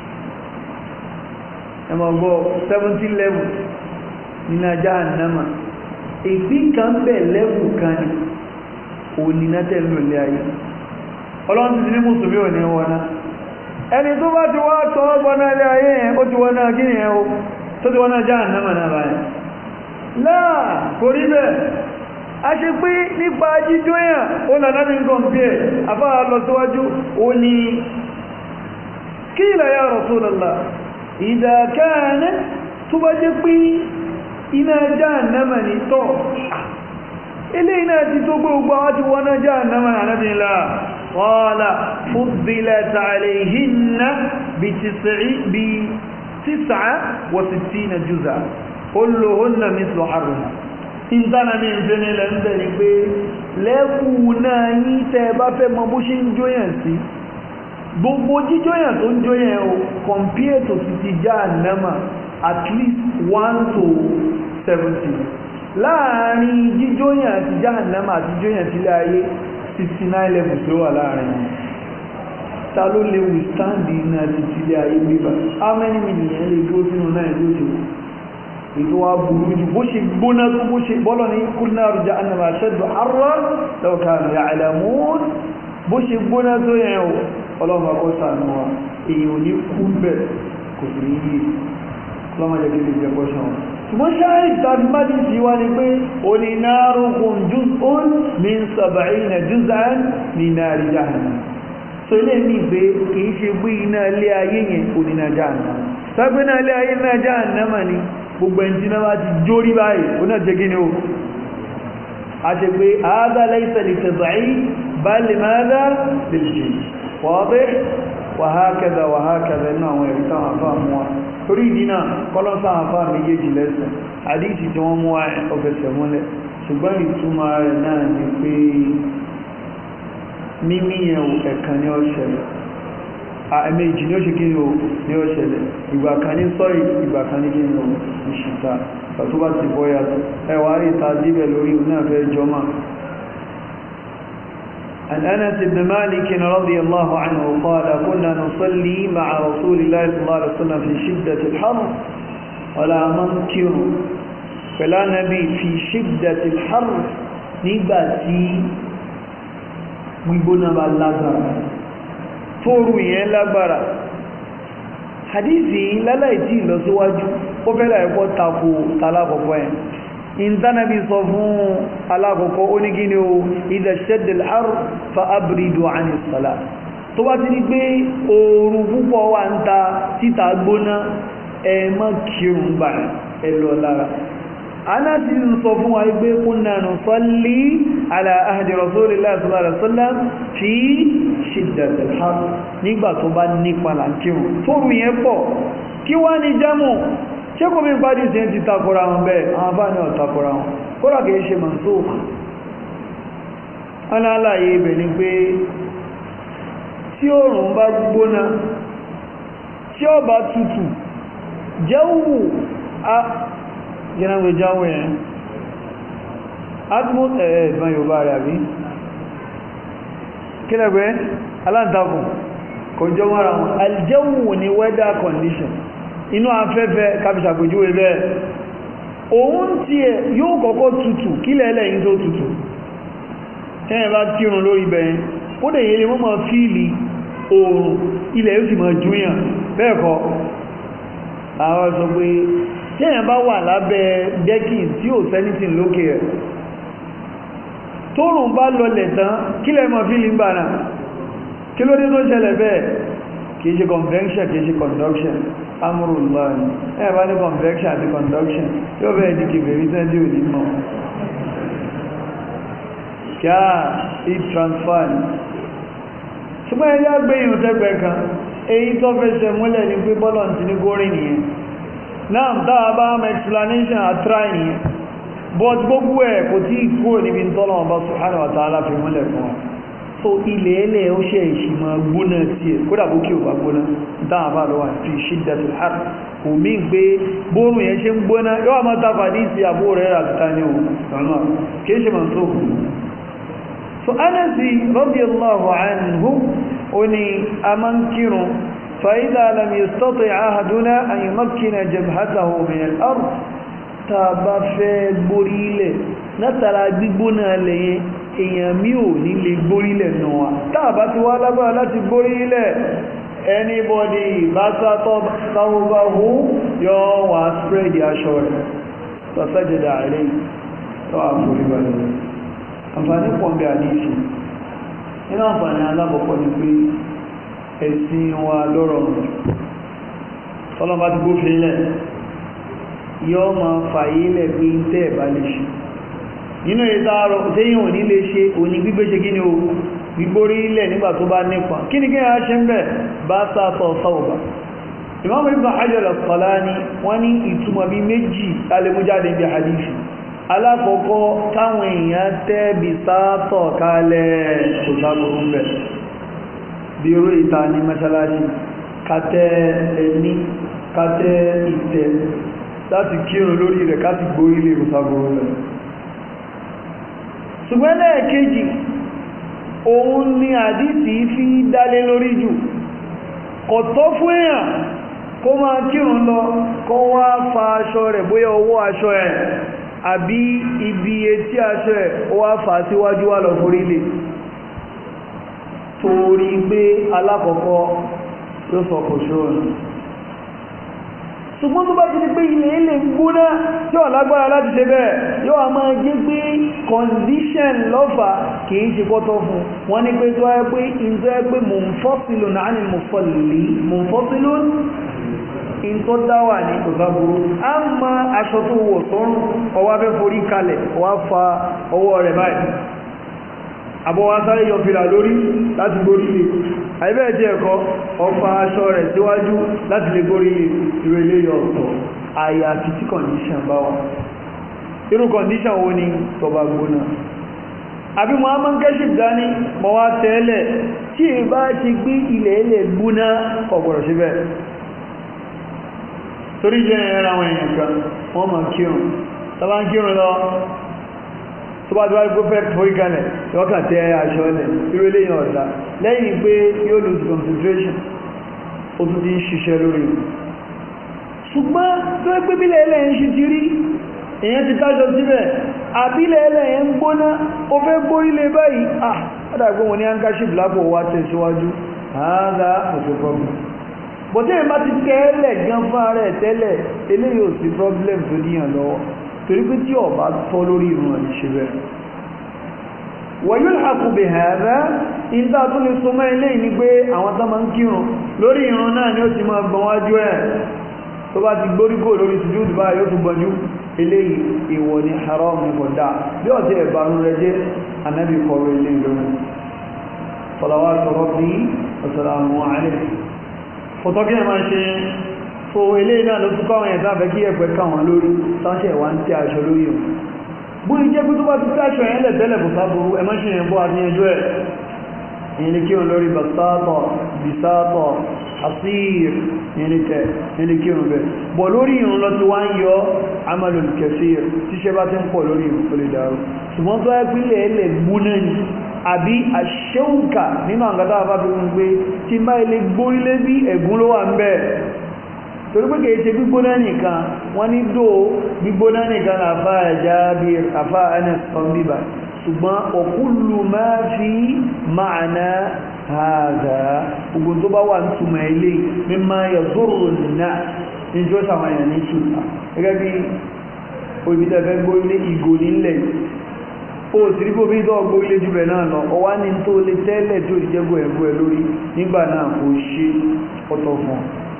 ẹmọ̀ gbọ́ 70 level nínú jahannama ìpín kan bẹ̀ lẹ́bù kan ní òníná tẹ́lú ilé ayé ọlọ́run ti ní mùsùlùmí ò ní wọná ẹni tó bá ti wá tọ́ gbọ́nà ilé ayé yẹn ó ti wọná kí ni ẹ̀hó tó ti wọná jahannama náà báyìí láà kò rí bẹ́ẹ̀ a ṣe pé nípa jíjó yàn ó nà láti ń kàn bí ẹ̀ afáà lọ síwájú ó ní kí ilẹ̀ ya Rasulullah idha kana tó bá jẹ́ pé iná jahannama ní tọ́ ilé iná ti tó gbogbo àwọn ti wọ́n jahannama ànábìnlá qala fuddilat alayhinna bí tis'a wa sittina juz'a kulluhunna mithlu harriha ìntánà mi ń fẹ́ nílẹ̀ ń bẹ̀ ni pé lẹ́kù náà yí tẹ́ bá fẹ́ mọ bó ṣe ń jóyàn sí gbogbo jíjóyàn tó ń jóyàn o compare to ti ti jahannama at least one to seventy láàrin jíjóyàn àti jahannama àti jíjóyàn sílé ayé sixty nine level tó wà láàrin wọn ta ló lè withstand iná àti sílé ayé bíbá how many million lè dúró sínú náà ìlú òjò ètò wa burú jù bó ṣe gbóná tó bó ṣe bọ́lọ̀ ní kúrò rújà annama ashaddu harra law kanu ya'lamun bó ṣe gbóná tó yẹn o ọlọ́run bá kọ́ sànú wa èèyàn ò ní kú bẹ́ẹ̀ kò sí ní yìí lọ́mọdé kí lè jẹ́ pọ́ṣán ṣùgbọ́n ṣáàrí tàbí májí sí wá ní pé onínárùkùn jùzún min sàbàáyìn jùzán ní náàrí jahannam so ilé ní ìgbé kìí ṣe gbé iná ilé ayé yẹn oníná jahannam tàbí náà ilé ayé náà jahannam ni gbogbo ẹni tí náà bá ti jórí báyìí ó náà jẹ́ gíní o a ṣe pé àádá laysa li tad'if bal limadha liljins wadih wàhákẹ́dà wàhákẹ́dà inú àwọn ẹ̀rí táwọn afá mú wa torí ìdínà kọ́lọ́sá afá méjèèjì lẹ́sẹ̀ àdíìsì tí wọ́n mú wa ọ̀fẹ́sẹ̀ múlẹ̀ ṣùgbọ́n ìtumọ̀ rẹ̀ náà ni pé mímí yẹn ẹ̀kan ní ọ̀ṣẹ̀lẹ̀ ẹ̀mẹ́jì ní ó ṣe kí ni ó ní ọ̀ṣẹ̀lẹ̀ ìgbà kan ní sọ́rì ìgbà kan ní kí ni ó ìṣìta tó bá ti bọ́ yàtọ̀ ẹwà rí ta díbẹ̀ lórí òun náà fẹ́ jọmọ́ عن أنس بن مالك رضي الله عنه قال كنا نصلي مع رسول الله صلى الله عليه وسلم في شدة الحر ولا منكر فلا نبي في شدة الحر نباتي ويبنا باللغر فورو ين لغبرا حديثي لا لا يتي لو سواجو ó fẹ́lẹ̀ ẹ̀kọ́ tako talákọ̀ọ́kọ́ ẹ̀ ìntánàbí sọ fún alákọ̀ọ́kọ́ ó ní kí ni o idha shadda al-har fa abridu 'ani as-salat tó bá ti ní pé ooru púpọ̀ wà ń ta títa gbóná ẹ má kírun gbà ẹ lọ lára aná ti ń sọ fún wa pé kunna nusalli ala ahdi rasulillahi sallallahu alaihi wasallam fi shiddat al-har nígbà tó bá nípa là ń kírun tóru yẹn pọ̀ kí wá ní jámù ṣé kò mí pàdé sí ti takora wọn bẹ́ẹ̀ àwọn bá ní ọ̀takora wọn kódà kìí ṣe mansukh aláàlàyé ibẹ̀ ni pé tí oòrùn bá gbóná tí ó bá tutù jẹ́wù a jẹ́nàwé jáwé ẹ̀ atmos ẹ̀ẹ́ ìbọn yorùbá rẹ̀ àbí kílẹ̀gbẹ́ aláǹtakùn kò jọ mọ́ra wọn aljẹ́wù ni weather condition inú afẹ́fẹ́ káfíṣàpèjúwe bẹ́ẹ̀ òun tí ẹ yóò kọ́kọ́ tutù kílẹ̀ ẹlẹ́yìn tó tutù tẹ́yìn bá kírun lórí bẹ̀yìn ó dẹ̀ yẹ lè mọ́ máa fíìlì oòrùn ilẹ̀ yóò sì máa júyàn bẹ́ẹ̀ kọ́ àwọn sọ pé tẹ́yìn bá wà lábẹ́ dẹ́kìn tí ò sẹ́nìtìn lókè rẹ̀ tóòrùn bá lọlẹ̀ tán kílẹ̀ máa fíìlì ń bà náà kí ló dé tó ṣẹlẹ̀ bẹ́ẹ̀ kìí ṣe convection kìí ṣe conduction amúrùlá ní ẹ̀ bá ní convection àti conduction yóò bẹ́ẹ̀ di kìfèrí tẹ́ndì ò ní mọ̀ kí á heat transfer ní ṣùgbọ́n ẹ̀yà gbẹ̀yìn tẹ́gbẹ̀ kan èyí tó fẹsẹ̀ múlẹ̀ ní pé bọ́lọ̀ ti ní górí nìyẹn náà dáa bá mọ̀ explanation àtráì nìyẹn but gbogbo ẹ̀ kò tí kúrò níbi tọ́lọ̀ ọba subhanahu wa ta'ala fi múlẹ̀ fún wa so ilẹ̀ ẹlẹ́ ó ṣe ìṣìmọ̀ gbóná tí ẹ̀ kódà bó kí ò bá gbóná dáa bá lọ́wà fi shiddatul har omi gbé bóòrùn yẹn ṣe ń gbóná yóò máa tàfà ní ìsì àbó rẹ̀ àtìta ní òun kìí ṣe máa tó so anasi radiyallahu anhu ó ní a máa ń kírun فإذا لم يستطع أحدنا أن يمكن جبهته من الأرض tàbá fẹ́ gbórílẹ̀ látara gbígbóná lẹ́yìn èèyàn mí ò ní lè gbórílẹ̀ nù wa tàbá ti wá lágbára láti gbórílẹ̀ anybody bá sátọ́ sáwọ́báhú yọ wà spread aṣọ rẹ̀ sọ́sẹ́jẹ̀dà rẹ̀ tó àforíbalẹ̀ àǹfààní pọ̀nbẹ̀ àdíṣì nínú àǹfààní alábọ̀pọ̀ ni pé ẹ̀sìn wa lọ́rọ̀ tọ́lọ́bá ti gbófin lẹ̀ yọ́ ma fàyí lẹ̀ pé ń tẹ́ ẹ̀bá lè ṣe nínú ìdáàrọ̀ tẹ́yìn òní lè ṣe òní gbígbé ṣe gíní o gbígbórí ilẹ̀ nígbà tó bá nípa kí ni kíyà ṣe ń bẹ̀ bá sáàtọ̀ sọ́ọ̀bà Imam Ibn Hajar al-Asqalani wọ́n ní ìtumọ̀ bí méjì alẹ́mújáde bí hadithi alákọ̀ọ́kọ́ táwọn èèyàn tẹ́ bí sáàtọ̀ kalẹ̀ kò sáàbùrú ń bẹ̀ bí oró ìta ní mẹ́sálásí kátẹ́ ẹni kátẹ́ ìtẹ́ láti kírun lórí rẹ̀ káti gbórí lè rùsàgbòrò rẹ̀ ṣùgbọ́n lẹ́ẹ̀kejì òun ni àdísì fi dálé lórí jù kò tọ́ fún èèyàn kó máa kírun lọ kó wá fa aṣọ rẹ̀ bóyá owó aṣọ ẹ̀ àbí ibi etí aṣọ ẹ̀ ó wá fà síwájú wà lọ forí lè torí pé alákọ̀ọ́kọ́ ló sọ kò ṣóòrùn ṣùgbọ́n tó bá ti di pé ilẹ̀ ilẹ̀ gbóná yóò lágbára láti ṣe bẹ́ẹ̀ yóò a máa jẹ́ pé condition lọ́fà kìí ṣe kọ́tọ́ fún wọ́n ní pé tó ẹ́ pé ìjọ ẹ́ pé munfasilun náà ní munfasilun in tó dáwà ní ìgbàgbóró a ma aṣọ tó wọ̀ sọ́rùn ọwá fẹ́ forí kalẹ̀ ọwá fa ọwọ́ rẹ̀ báyìí àbọ̀wá sáré yọ fìlà lórí láti gbórí lè àìbẹ́ẹ̀ tí ẹ̀kọ́ ọfà aṣọ rẹ̀ síwájú láti lè gbórí lè ìrẹ̀lẹ̀ yọ ọ̀tọ̀ àyà àti tí condition bá wà irú condition wo ni tọba gbóná àbí muhammad kashif dání mọ́ wá tẹ́lẹ̀ tí ì bá ti gbé ilẹ̀ ilẹ̀ gbóná ọ̀gbọ̀rọ̀ síbẹ̀ torí jẹ́ ẹ̀rọ àwọn èèyàn kan wọ́n mọ̀ kírun tọ́bá ń kírun lọ tó bá tíwájú kó fẹ́ forí kalẹ̀ yọ́kà tẹ aṣọ ilẹ̀ irú eléyàn ọ̀dá lẹ́yìn pé yóò lose concentration ó tún ti ń ṣiṣẹ́ lórí ṣùgbọ́n tó ẹ́ pé bílẹ̀ ilẹ̀ ń ṣe ti rí èyàn ti tájọ síbẹ̀ àbílẹ̀ ilẹ̀ ń gbóná ó fẹ́ gbórílẹ̀ báyìí ah ọ́dàgbọ́n wọn ní handkerchief lápò wá tẹ̀síwájú àádá òṣè problem bọ̀tẹ́ ìmá ti tẹ́lẹ̀ gan fún ara ẹ̀ tẹ́lẹ̀ eléyìí ò sí problem tó díyàn lọ́wọ́ torí pé tí ọba tọ́ lórí ìrun ẹ̀ ṣe bẹ́ẹ̀ wọ̀nyí àkùbẹ̀ hàrá ìdá tó lè so mọ́ ilé ní pé àwọn tó máa ń kírun lórí ìrun náà ni ó ti máa gbọ́n wájú ẹ̀ tó bá ti gbóríkò lórí sùjúdù báyìí ó tún gbọ́njú eléyìí ìwọ̀ ni haram ní kọ̀dá bí ọ̀tí ẹ̀bàrún rẹ jẹ́ anábì kọ̀rọ̀ ilé ìlú salawatu rabbi wa salamu alayhi fọ́tọ́kí ẹ̀ máa ṣe so ilé náà ló tún káwọn ẹ̀ta fẹ́ kí ẹ̀pẹ́ káwọn lórí sáṣẹ̀ wá ń tẹ́ aṣọ lórí ọ̀ bú ìjẹ́ pé tó bá ti tẹ́ aṣọ yẹn lẹ̀tẹ́lẹ̀ kò sáburú ẹ má ṣe yẹn bọ́ àti ẹjọ́ ẹ̀ ìyẹn kí wọn lórí basátọ̀ bisátọ̀ asír ìyẹn tẹ́ ìyẹn kí wọn bẹ̀ bọ̀ lórí ìrun lọ ti wá ń yọ amalul kaseer tíṣẹ́ bá ti ń pọ̀ lórí ìrun tó lè dàrú ṣùgbọ́n tó ẹ́ pínlẹ̀ ẹlẹ̀ gbóná ni àbí àṣẹ́ùkà nínú àgbàtà àbábí wọn gbé tí bá ilé gbórílé bí ẹ̀gún ló wà ń bẹ́ẹ̀ torí pé kìí ṣe gbígbóná nìkan wọ́n ní dò gbígbóná nìkan àfá ẹ̀já bí àfá ẹnẹ sọ́n bíbà ṣùgbọ́n ọ̀kúlù máa fi ma'ana hàdà gbogbo tó bá wà ń túnmọ̀ ilé mímá yẹ zóró nìna ní tí ó sàwọn èèyàn ní ṣùgbà gẹ́gẹ́ bí olùbítẹ̀fẹ́ gbórílé ìgò nílẹ̀ ó sì rí bóbi tó ọgbó ilé jùbẹ̀ náà lọ ọwá ní tó lè tẹ́lẹ̀ tó ìjẹ́gbò ẹ̀gbò ẹ̀ lórí nígbà náà kò ṣe ọ̀tọ̀ fún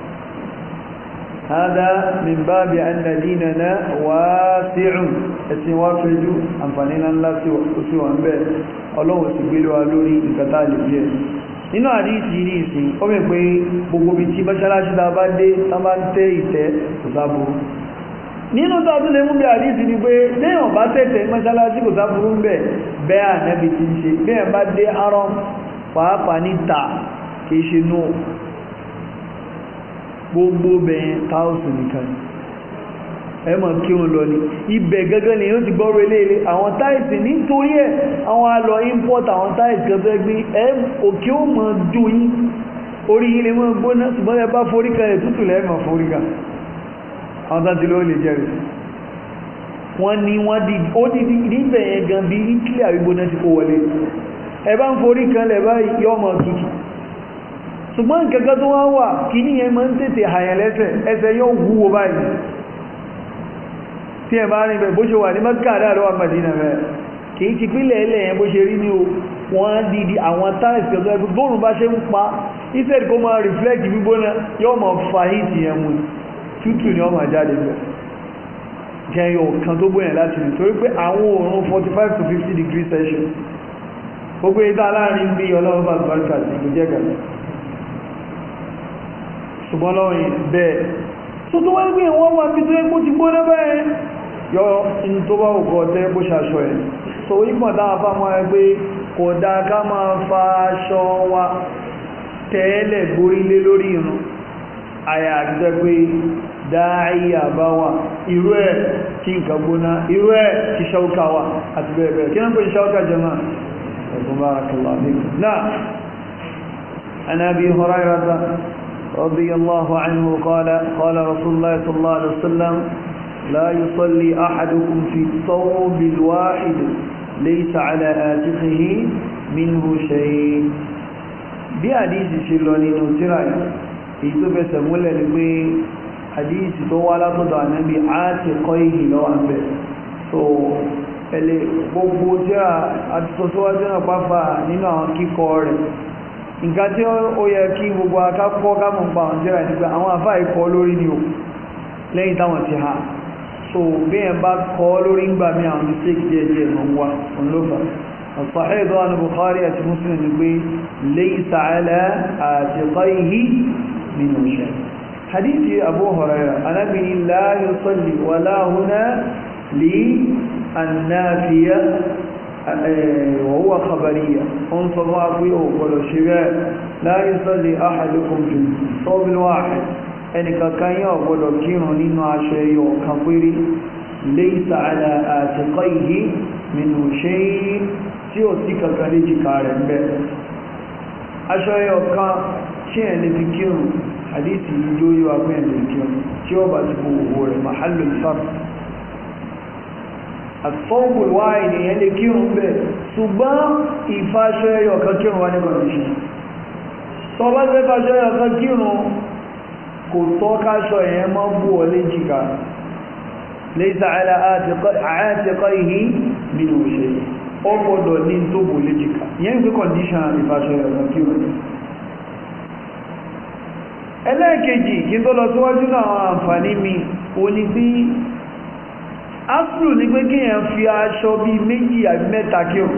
هذا من باب أن ديننا واسع ẹ̀sìn wá fẹ́jú àǹfààní ńlá sí wà ń bẹ̀ ọlọ́wọ̀ sì gbé lọ́wọ́ lórí ìkàtà lè jẹ́ nínú àdíìsì ní ìsìn ó mẹ́ pé gbogbo bí tí mọ́ṣálásí ta bá dé tán bá ń tẹ́ ìtẹ́ kò sáburú nínú tó tún lè mú bí àdíìsì ni pé léèyàn bá tẹ́tẹ́ mọ́ṣálásí kò sáburú ń bẹ̀ bẹ́ẹ̀ ànẹ́bì ti ń ṣe bẹ́ẹ̀ bá dé arọ́m pàápàá níta kìí ṣe nù gbogbo bẹ̀yẹn táùsù nìkan ẹ mọ̀ kí wọn lọ ní ibẹ̀ gẹ́gẹ́ ni yóò ti gbọ́rọ̀ eléèlé àwọn táìsì nítorí ẹ̀ àwọn alọ import àwọn táìsì kan fẹ́ gbé ẹ òkè ó mọ̀ jó yín orí yín lè mọ́ gbóná ṣùgbọ́n ẹ bá foríkà ẹ̀ tútù lẹ́ẹ̀ mọ̀ foríkà àwọn tán ti ló lè jẹ́rìí wọ́n ní wọ́n di ó di níbẹ̀ yẹn gan bí Italy àrígbóná ti kó wọlé ẹ bá ń forí kan lẹ̀ báyìí yọ́ mọ̀ tutù ṣùgbọ́n nǹkankan tó wá wà kí ní ẹ máa ń tètè àyàn lẹ́sẹ̀ ẹsẹ̀ yóò wúwo báyìí tí ẹ bá rí bẹ̀ bó ṣe wà ní mẹ́kàdá lọ́wọ́ Mẹ́dínà rẹ̀ kì í ti pínlẹ̀ ilẹ̀ yẹn bó ṣe rí ní o wọ́n dìdí àwọn táìsì ọ̀dọ́ ẹgbẹ́ bóòrùn bá ṣe ń pa instead kó máa reflect gbígbóná yóò máa fa heat yẹn mu tútù ni wọ́n máa jáde bẹ̀ jẹyọ kan tó gbóyàn láti rí torí pé àwọn òòrùn 45 to 50 degrees celsius gbogbo ìta láàrin bí ọlọ́run bá gbárùkà sí ìgbẹ́jẹ́ gàdá ṣùgbọ́n lọ́rin bẹ́ẹ̀ tó tó wá gbé wọ́n wá bí tó ẹ́kó ti gbóná bẹ́ẹ̀ yọ in tó bá òkú ọ̀tẹ́ bó ṣaṣọ ẹ̀ so ipò dáa fà mọ́ ẹgbẹ́ kò dá ká máa fa aṣọ wa tẹ́ẹ̀lẹ̀ gbórílé lórí irun àyà àtijọ́ pé dáàíyà bá wà irú ẹ̀ kí nǹkan gbóná irú ẹ̀ kí ṣáúkà wà àti bẹ́ẹ̀ bẹ́ẹ̀ kí náà pé ṣáúkà jẹ́mà ẹ̀kùn barakallahu fikum náà عن أبي هريرة رضي الله عنه قال قال رسول الله صلى الله عليه وسلم لا يصلي أحدكم في الثوب الواحد ليس على آتقه منه شيء bí àdíìsì ṣe lọ nínú tíra èyí tó fẹsẹ̀ múlẹ̀ ní pé àdíìsì tó wá látọ̀dọ̀ ànábì á ti kọ́ ìhì lọ́wọ́ àbẹ̀ tó ẹlẹ́ gbogbo tíra àti sọ́sọ́wájú náà pàfà nínú àwọn kíkọ rẹ̀ nǹkan tí ó yẹ kí gbogbo akápọ̀ kámọ̀ pa àwọn jẹ́rà nígbà àwọn àfá ikọ̀ lórí ni o lẹ́yìn táwọn ti ha so bí ẹ̀ bá kọ́ lórí ń gbà mí àwọn mistake díẹ̀ díẹ̀ mọ̀ wá òun ló fà الصحيح عن البخاري مسلم يقول ليس على عاتقيه منه شيء حديث أبو هريرة أنا به لا يصلي ولا هنا للنافية وهو خبرية انصر فيه ولو شباب لا يصلي أحدكم جنب صوب الواحد ẹnìkan kan yóò gbọdọ̀ kírun nínú aṣọ ẹyọ kan péré laysa ala atiqayhi minhu shay tí ó sí kankan léjìká rẹ̀ ń bẹ aṣọ ẹyọ kan tí ẹ̀ lè fi kírun hadithi yíó yíò apẹ́ ẹ̀ lè kírun tí ó bá ti bú owó rẹ̀ mahallul fard àtọ́gbò wá ènìyàn lè kírun bẹ̀ ṣùgbọ́n ìfàṣọ ẹyọ kan kírun wá ní condition tó bá fẹ́ fàṣọ ẹyọ kan kírun kò tọ́ káṣọ ẹ̀yẹn mọ́ bú ọ léjìká laysa ala atiqayhi minhu shay ó gbọ́dọ̀ ní tó bò léjìká yẹn gbé condition ìfàṣọ ẹyọ kan kírun ẹlẹ́ẹ̀kejì kí tó lọ síwájú náà àwọn àǹfààní mi o ní bí áfùrù ní pé kí èèyàn fi aṣọ bí méjì àbí mẹ́ta kí o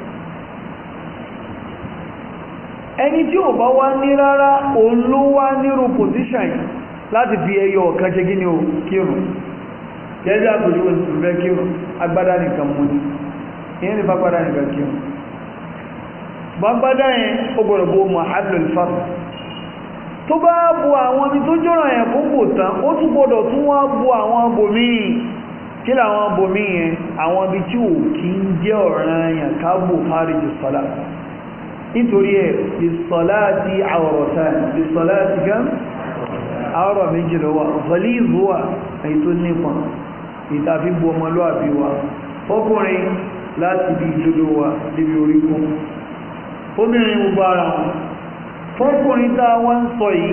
ẹni tí ò bá wá ní rárá òun ló wá nírú pòsíṣàn yìí láti fi ẹyọ ọ̀kan ṣe gíní o kírun gẹ́gẹ́ àpòjú wọn ti fẹ́ kírun agbádá nìkan mú ní ìyẹn ní fagbádá nìkan kírun gbágbádá yẹn ó gbọ́dọ̀ bó mahallul fard tó bá bu àwọn ibi tó jọ́rọ̀ yẹn kó bò tán ó tún gbọ́dọ̀ tún wá bu àwọn bòmíì kí làwọn bòmíì yẹn àwọn ibi tí ò kí ń jẹ́ ọ̀ràn yẹn ká bò fárijì sọ́lá nítorí ẹ̀ ìsọ̀lá ti àwọ̀rọ̀ta ìsọ̀lá ti gán àwọ̀rọ̀ méjì ló wà zọlí ìzúwà èyí tó nípọn ìtàfi bu ọmọlúwàbí wa fọ́kùnrin láti bí ìdodo wa níbi orí kún obìnrin gbogbo ara wọn fọ́kùnrin tá wọ́n ń sọ yìí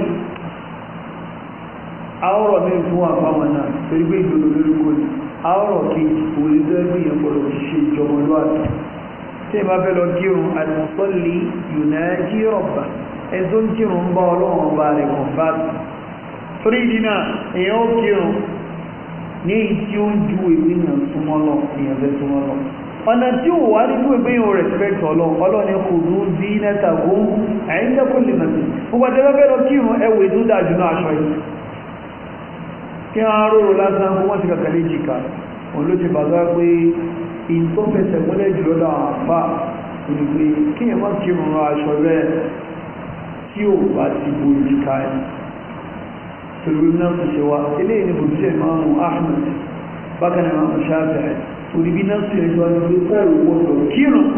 àwọ̀rọ̀ mi fún àpamọ́ náà torí pé ìdodo lórí kò ní àwọ̀rọ̀ kejì òwúrẹ́dẹ́gbì yẹn gbọ́dọ̀ ṣe ìjọmọlúwàbí tí ìbá fẹ́ lọ kírun àdìmọ̀sọ́lì yùnájí rọ̀bà ẹ̀zọ́ ń kírun ń bá ọlọ́run ọba rẹ̀ kàn bá torí ìdínà èèyàn ó kírun ní èyí tí ó ń ju ìpínyàn súnmọ́ lọ èèyàn fẹ́ súnmọ́ lọ ọ̀nà tí ó wà nínú ìpínyàn respect ọlọ́run ọlọ́run kò ní bí nẹ́ta gún àyíndẹ́kùn lè mọ̀ sí gbogbo àti ẹgbẹ́ lọ kírun ẹwù ètò dájú náà aṣọ yìí kí wọ́n róró lásán fún wọ́n ti kàkàlẹ́ jìkà òun ló ti bàbá pé in tó fẹsẹ̀ múlẹ̀ jùlọ dáwọn àpá ìgbé kí ẹ má kí rùn aṣọ rẹ̀ tí ó bá ti bó ìjìká ẹ̀ torí náà kò ṣe wá ilé ìní bòjíṣẹ́ ìmáàmù Ahmad bákan ìmáàmù Shafi'i torí bí náà sí ẹjọ́ ní pé ó gbọ́dọ̀ kírun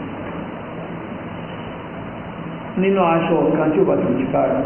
nínú aṣọ kan tí ó bá ti ìjìká rẹ̀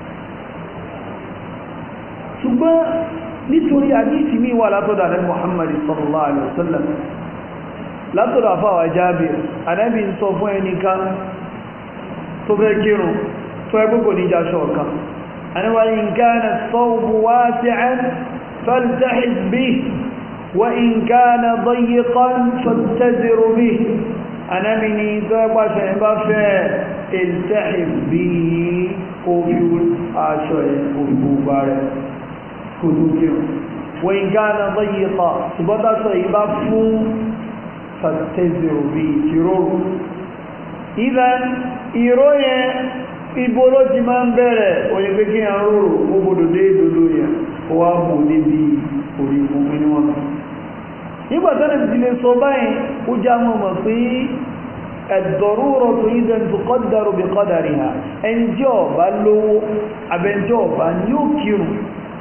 ṣùgbọ́n nítorí àdísì mi wà látọ̀dọ̀ àdẹ́ Muhammad sallallahu alaihi wasallam látọ̀dọ̀ àfáwà Jábìr ànábì ń sọ fún ẹnìkan tó fẹ́ kírun tó ẹgbẹ́ kò ní jáṣọ́ ọ̀kan aníwá in kana as-sawbu wasi'an faltahiz bihi wa in kana dayiqan fattazir bihi anábì ní tó ẹgbà ṣe bá fẹ́ iltahiz bihi kó fi aṣọ ẹ̀ kó fi gbogbo rẹ̀ kó tó kírun wa in kana dayiqa ṣùgbọ́n tásọ ìbá fún fàtẹ́zìrò bí ìtìrórò ìdán ìró yẹn ibo ló ti máa ń bẹ̀rẹ̀ òyìnbé kí a rórò ó gbọdọ̀ dé ìdòdó yẹn ó wá bò níbi orí ìfúnfún níwọ̀n nígbàtánà ti lè sọ báyìí ó já mọ́ mọ̀ pé ẹ̀dọ̀rúrọ̀ tó ìdán tó kọ́dàrú bí kọ́dàrí ha ẹni tí ó bá lówó abẹ́njọ́ ọ̀bá ní ó kírun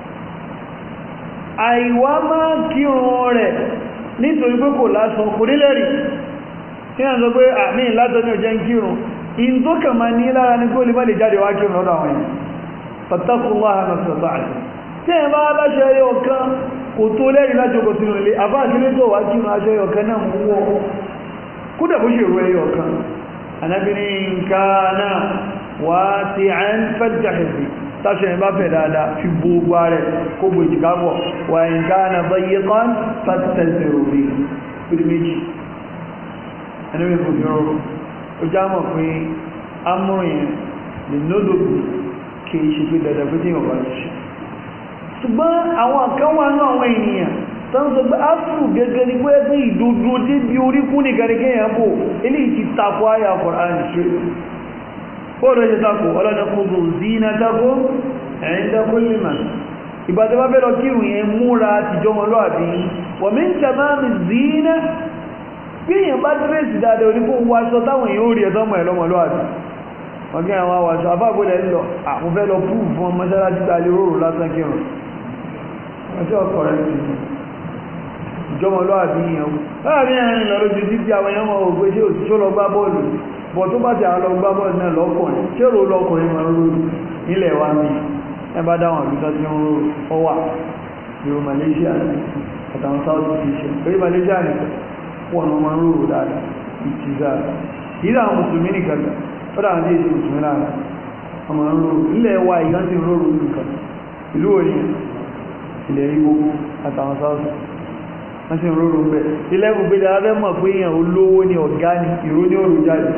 àìwá máa kírun rẹ̀ nítorí pé kò lásán kò nílẹ̀rì tí a sọ pé àmì látọ́ ní ọjọ́ ń kírun in tó kà máa ní lára ní kó lè má lè jáde wá kírun lọ́dọ̀ àwọn èèyàn fattaqullaha mastata'tum tí ẹ bá aláṣẹ ẹyọ kan kò tó lẹ́rìí lájókòó sínú ilé àbá àkílé tó wá kírun aṣọ ẹyọ kan náà mú wọ́ kódà bó ṣe rú ẹyọ kan anábìnrin nǹkan náà wá sí à ń fẹ́jàhìsì táṣẹ ìbá fẹ̀ dáadáa fi gbogbo rẹ̀ kó gbò ìjìkábọ̀ wà nǹkan náà bá yí kan fàtẹ̀sẹ̀ òbí pẹ̀lú méjì ẹni wí fún ìrọ̀rùn ó já mọ̀ pé amúrin lè nódòdò kì í ṣe pé dandan pé tí yóò bá ti ṣe ṣùgbọ́n àwọn kan wà náà àwọn ènìyàn tán sọ pé áfùrù gẹ́gẹ́ ní pé pé ìdodo débi oríkún nìkan ní kéèyàn bò eléyìí ti tako àyà Kùránì ṣe bóòdó ṣe tako ọlọ́dẹ kúrò zina tako ẹ̀yìn tako lima ìbàdí bá bẹ́ẹ̀ lọ kírun yẹn múra tìjọmọlúàbí wọ̀n mi ń tẹ̀má mi zina bí èèyàn bá dírẹ́sì dáadáa oníkó wọ aṣọ táwọn èèyàn ó rí ẹ̀tọ́mọ̀ ẹ̀ lọ́mọlúàbí wọ́n kí àwọn àwàṣọ àbábólẹ̀ ń lọ àwọn fẹ́ lọ púù fún ọmọ mọ́ṣáláṣí tàà lè rọrùn lásán kírun ọjọ́ ọkọ̀ rẹ̀ ti ìjọmọlúwàbí yẹn láàrin ẹ̀rin lọ lójú títí àwọn èèyàn mọ̀ ògbé ṣé òtí ṣó lọ gbá bọ́ọ̀lù bọ̀ tó bá ti àwọn lọ gbá bọ́ọ̀lù náà lọ́kùnrin ṣé rò lọ́kùnrin máa ń rò nílẹ̀ wa mi ẹ bá dáwọn àbíkọ́ tí ń rò ọ wà ìrò Malaysia àtàwọn South Asia pé Malaysia nìkan wọn máa ń rò dáadáa ìtìzá yìí àwọn mùsùlùmí nìkan ó dáa ní èdè mùsùlùmí lára ọmọ ń rọrùn ilẹ̀ wa ìyán ti rọrùn nǹkan ìlú òní ilẹ̀ Ìgbò àtàwọn sáàsù wọ́n ti rọrùn bẹ̀ ilẹ̀ gbogbo abẹ́ mọ̀ pé èèyàn olówó ní ọ̀gá ní ìró ní òrùn jáde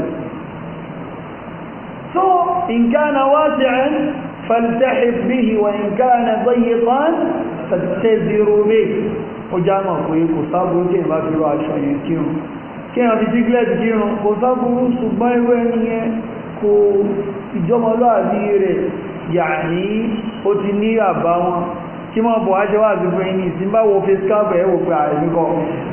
so in kana wasi'an faltahif bihi wa in kana dayiqan fattaziru bihi ó já mọ̀ pé kò sábúrú tí ìbá fi rọ aṣọ yẹn kírun kí ẹ̀yàn fi jíglẹ̀ kírun kò sábúrú ṣùgbọ́n irú ẹni yẹn kò ìjọmọlúàbí rẹ̀ yàní ó ti ní àbá wọn kí mọ́ bọ̀ ájẹ́ wà sí fún ẹni ìsìn bá wo face cap ẹ̀ wò pé àìsíkọ́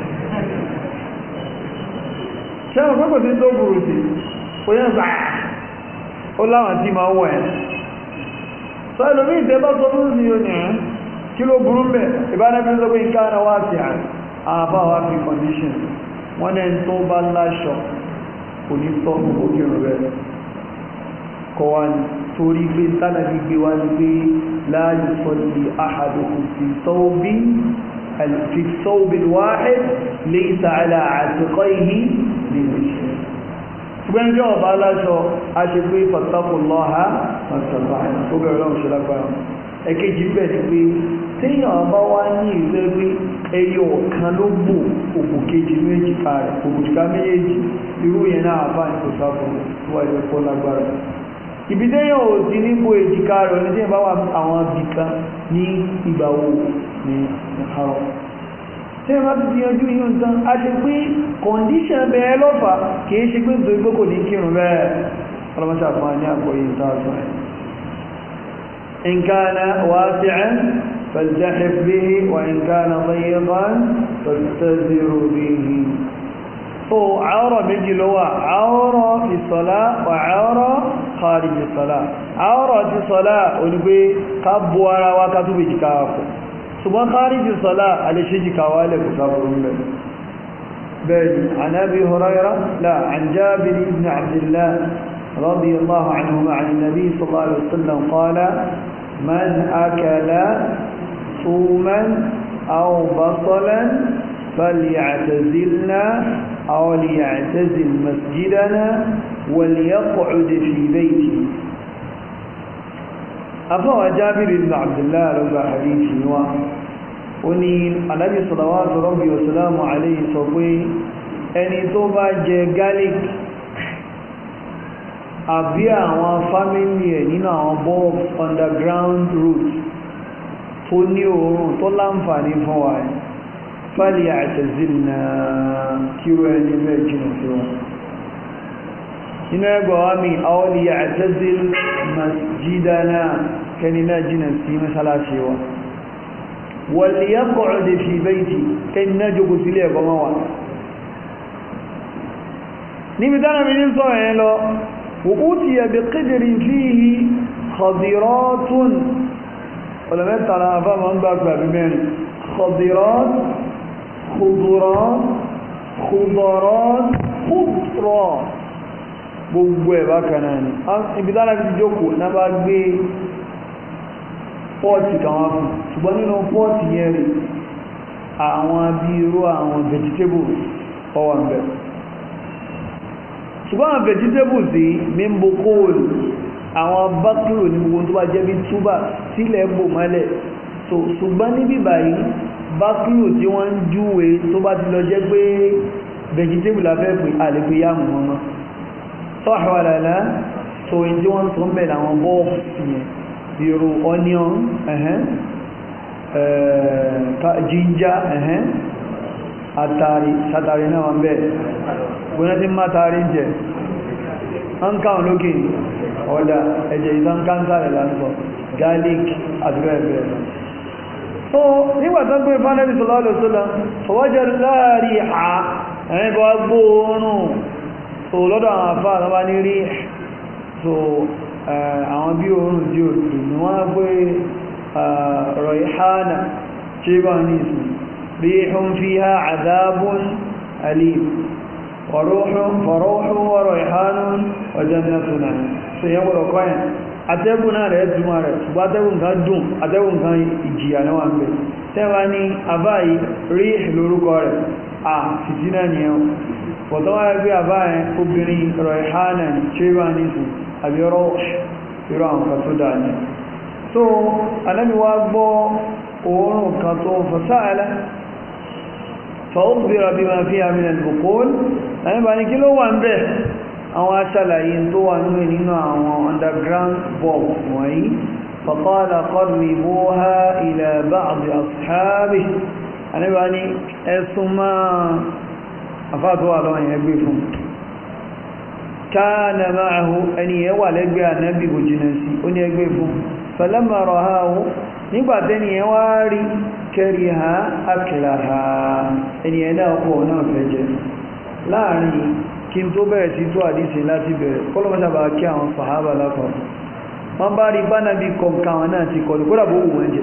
ṣẹ́wọ̀n pẹ́pẹ́ sí tó burú sí ó yẹn gbà ó láwọn tí máa wọ̀ ẹ̀ sọ ẹlòmí ìtẹ́ bá sọ fún sí oní ẹ̀ kí ló burú mẹ́ ìbánẹ́bí sọ pé nǹkan ara wá sí àbá wá fi condition wọ́n ní tó bá láṣọ kò ní tọ́ gbogbo kírun rẹ̀ kọ wá ní torí pé tánàbí gbé wá ní pé la yusalli ahadukum fi thawbin fi thawbil wahid laysa ala atiqayhi min shay ṣùgbọ́n jẹ́ ọba aláṣọ a ṣe pé fattaqullaha mastata'tum ó bẹ̀rẹ̀ lọ́wọ́ ṣe lágbára ẹ̀kejì bẹ̀ ni pé téèyàn ọba wá ní ìfẹ́ pé ẹyọ ọ̀kan ló gbò òkú kejì méjì ká rẹ̀ òkùnkà méjèèjì irú yẹn náà bá ní kò sáfù tó wáyé kó lágbára ibi téèyàn ò sí níbo èjìká rẹ̀ ní téèyàn bá wà àwọn ibìkan ní ìgbà wo ní ìhàrọ̀ téèyàn bá ti di yanjú yíò ń tán a ṣe pé kọ̀ǹdíṣàn bẹ́ẹ̀ lọ́fà kìí ṣe pé nítorí pé kò ní kírun bẹ́ẹ̀ ọlọ́mọṣà fún wa ní àgbọ̀yé ìta àṣọ ẹ̀ إن كان واسعا فالتحف به وإن كان ضيقا فاستزر به ó àárọ̀ méjì ló wà àárọ̀ fi sọ́lá wà àárọ̀ khariji sọ́lá àárọ̀ ti sọ́lá onígbé ká bó ara wá ká tó bèjì káwà kù ṣùgbọ́n khariji sọ́lá alẹ́ṣẹ́jì káwà lè kù sáfúrú mẹ́ bẹ́ẹ̀ni عن أبي هريرة لا عن جابر بن عبد الله رضي الله عنهما عن النبي صلى الله عليه وسلم قال من أكل ثوما أو بصلا فليعتزلنا أو ليعتزل مسجدنا وليقعد في بيته أفوى جابر بن عبد الله رضا حديث نوا وني النبي صلوات ربي وسلامه عليه صفي ẹni tó bá jẹ garlic àbí àwọn fámílì ẹ̀ nínú àwọn bulb underground roots tó ní òórùn tó láǹfààní fún wa ẹ̀ fàlì àtẹ̀zìlì kíro ẹni bẹ́ẹ̀ jìnà sí wọn inú ẹgbà wá mi àwọlì àtẹ̀zìlì masjidana kẹni náà jìnà sí mẹ́sàlásí wa wàlì yá kọ̀ọ̀dẹ̀ fi bẹ́ẹ̀tì kẹni náà jókòó sílé ẹ̀kọ́ mọ́ wa níbi tánà mi ní sọ ẹ̀ lọ وأوتي بقدر فيه خضرات ولما ترى فمن بقى بمن خضرات خضرات خضرات خضرات gbogbo ẹ̀ bákan náà ni ibi tánà fi jókòó náà bá gbé pọ́ọ̀tì kan wá fún ṣùgbọ́n nínú pọ́ọ̀tì yẹn rí àwọn bí irú àwọn vegetables ọwà ń bẹ̀rẹ̀ ṣùgbọ́n àwọn vegetables yìí mímbo kóòlù àwọn bákúrò ní gbogbo tó bá jẹ́ bí túbà sílẹ̀ bò mọ́lẹ̀ so ṣùgbọ́n níbí báyìí bákúrò tí wọ́n ń júwe tó bá ti lọ jẹ́ pé vegetable afẹ́ pé àlepé yàmù wọn mọ́ sọ́ọ̀hàwàlàlá so èyí tí wọ́n sọ ń bẹ̀ àwọn bọ́ọ̀fù yẹn bírò onion ẹ̀hẹ́n jíjá ẹ̀hẹ́n àtàrí sátàrí náà wọ́n bẹ́ẹ̀ gbóná tí má tàrí jẹ ń káwọn lókè ọ̀dá ẹ̀jẹ̀ ìtàn káńsàrẹ̀ lásọ̀ garlic àdúrà ẹ̀bẹ̀rẹ̀ so nígbàtán pé fánẹ́bí sọlọ́lọ́ sọ́lá fọwọ́jẹ́ láàrí à ẹ̀rin bọ́ gbóòórùn so lọ́dọ̀ àwọn àfáà tó bá ní rí so àwọn bí oòrùn tí ó dùn ní wọ́n pé rọ̀ìhánà tí bá ní ìsìn ríhun fi ha àdábún alim fọ̀rọ̀hún wọ̀rọ̀ ìhánún ọjọ́ mẹ́tùnà so yẹ́ wọ́n kọ́yìn atẹ́gùn náà rẹ̀ túnmà rẹ̀ ṣùgbọ́n atẹ́gùn kan dùn atẹ́gùn kan ìjìyà náà wà ń bẹ̀ tẹ́wàá ní àbáyí rí lórúkọ rẹ̀ à fìtínà ni ẹ̀wọ̀n pọ̀tọ́ wáyé bí àbáyé obìnrin rọ̀ìhánà tí ó bá ní sùn àbí ọ̀rọ̀ irú àwọn kan tó dáa ní so anábi wá gbọ́ oòrùn kan tó fasáàlá fa'ukhbira bima fiha min al-buqul láyé bá ní kí ló wà ń bẹ̀ àwọn aṣàlàyé tó wà nínú nínú àwọn underground bulb wọ̀nyí faqala qarribuha ila ba'd ashabihi anábi wá ní ẹ̀sùn máa afáàtọ́wà lọ́wọ́ yẹn gbé fún كان معه أن يوالد بها النبي بجنسي أن يقفوا فلما رآه نبعدين يواري كره أكلها أن يناقوا نافجة لا يعني kí n tó bẹ̀rẹ̀ sí tó àdísì láti bẹ̀rẹ̀ kọ́lọ́mọ́sàbà kí àwọn sàhábà lápapọ̀ wọ́n bá rí bánàbí kọ̀ọ̀kan wọn náà ti kọlù kódà bó wù wọ́n jẹ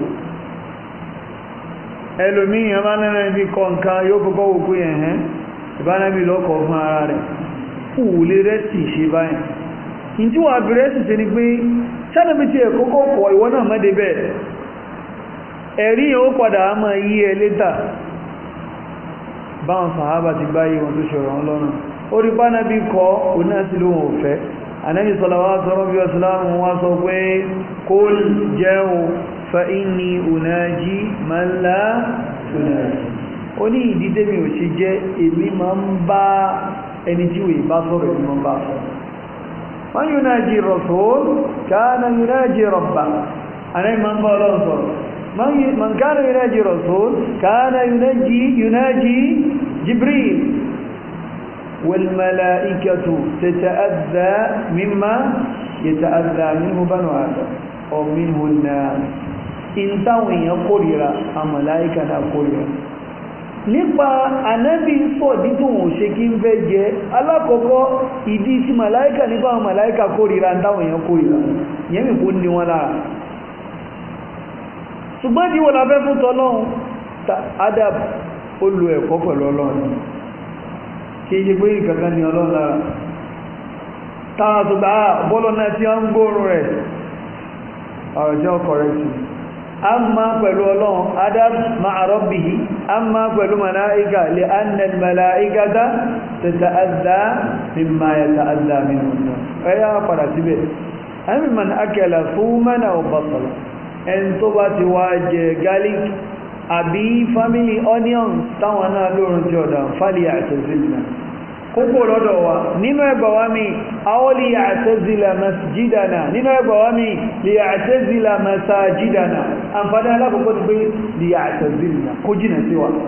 ẹlòmíyàn bá náà bí kọ̀ọ̀kan yóò kọ́kọ́ wò pé ẹ̀hẹ́n ìbánàbí lọ́kọ̀ fún ara rẹ̀ òwúlé rẹ́sì ṣe báyìí in tí wà bí rẹ́sì ṣe ni pé sánàbí tí ẹ̀ kọ́kọ́ kọ̀ ìwọ náà mọ́dé bẹ́ẹ̀ ẹ̀rí yẹn ó padà á máa yí ẹ létà báwọn sàhábà ti gbáyé wọn tó ṣọ̀rọ̀ wọn lọ́nà ó rí bánàbí kọ́ òun náà sí lóhun òfẹ́ anábì sọlọ́wọ́ sọ́rọ́ bí ọ̀sùlámù wá sọ pé kó jẹun fa inni unaji man la tunaji ó ní ìdí tẹ́mi ò ṣe jẹ́ èmi máa ń bá ẹni tí wèé bá sọ̀rọ̀ ẹni wọ́n bá sọ wọ́n yóò náà jí rasul káàna yóò náà jí rabba aná ìmọ̀ ń bá ọlọ́run sọ̀rọ̀ man káàna yóò náà jí rasul káàna yóò náà jí jibril والملائكة تتأذى مما يتأذى منه بنو آدم أو منه الناس إن تاوين يقول الملائكة يقول nípa ànábì sọ dídùn òṣè kí ń fẹ́ jẹ alákọ̀ọ́kọ́ ìdí tí màláíkà nípa àwọn màláíkà kórìíra ń táwọn èèyàn kórìíra ìyẹn mi kó ní wọn lára ṣùgbọ́n tí wọ́n la fẹ́ fún tọ́lọ́run adab ó lo ẹ̀kọ́ pẹ̀lú ọlọ́run kí ṣe pé ìkankan ní ọlọ́run lára táwọn tó gbà bọ́lọ́ náà tí wọ́n ń gbóòrùn rẹ̀ ọ̀rọ̀ jẹ́ ọkọ̀ rẹ̀ sí amma pẹ̀lú ọlọ́run adab ma'a rabbihi amma pẹ̀lú mala'ika lè annal mala'ikata tata'adha mimma yata'adha minhu ẹ̀yà padà síbẹ̀ ẹ̀mí man akala suman aw basala ẹn tó bá ti wá jẹ garlic àbí family onions táwọn náà lóòrùn tí ọ̀dà fálì àtẹ̀sílẹ̀ kókó lọ́dọ̀ wa nínú ẹgbà wá mi àwọn lè yàtẹ́zìlà masjidana nínú ẹgbà wá mi lè yàtẹ́zìlà masajidana àǹfààní alákòókò ti pé lè yàtẹ́zìlà kó jìnà sí wa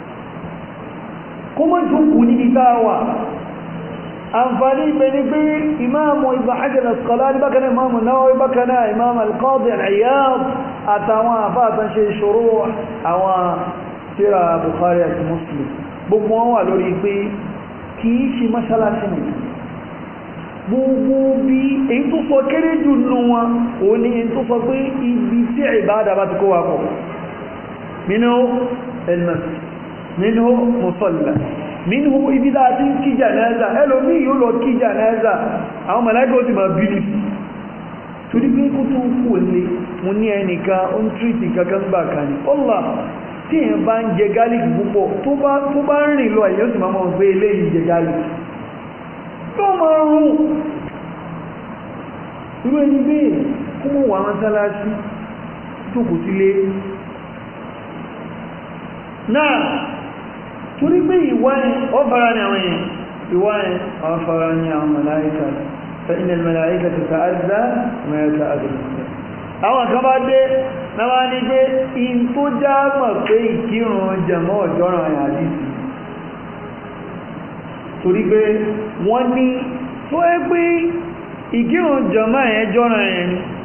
kó mọ́ jókòó ní ìta wa àǹfààní ibẹ̀ ni pé ìmáàmù Ibn Hajar al-Asqalani bákanáà ìmáàmù Nawawi bákanáà ìmáàmù al-Qadi al-Iyad àtàwọn àfáàtàn ṣe ìṣòro àwọn tíra Bukhari àti Muslim gbogbo wọn wà lórí pé kìí ṣe mọ́ṣálásí nì gbogbo bí èyí tó sọ kéré jù nù wọn ò ní èyí tó sọ pé ibi tí ìbáadà bá ti kó wa pọ̀ minhu al-masjid minhu musalla minhu ibi dáa tí kí jánásà ẹlòmí yóò lọ kí jánásà àwọn màláíkà ó ti máa bílì torí pé kó tó kú lè mú ní ẹnìkan ó ń tírìtì kankan gbà kan ní ọlá tí èyàn bá ń jẹ gálíkì púpọ̀ tó bá ń rìn lọ èyàn sì máa mọ̀ pé eléyìí jẹ gálíkì tó máa rún irú ẹni bẹ́ẹ̀ kó mọ̀ wà mọ́sálásí tó kò sílé náà torí pé ìwá ẹ̀ ọ́fara ni àwọn èèyàn ìwá ẹ̀ ọ́fara ni àwọn màláíkà فإن الملائكة تتأذى ما يتأذى àwọn kan bá dé náà ní pé in tó já mọ̀ pé ìkírun jẹ̀mọ́ ọ̀jọ́ràn àyà àdìsí torí pé wọ́n ní tó ẹ́ pé ìkírun jẹ̀mọ́ ẹ̀yẹn jọ́ràn ẹ̀yẹn ni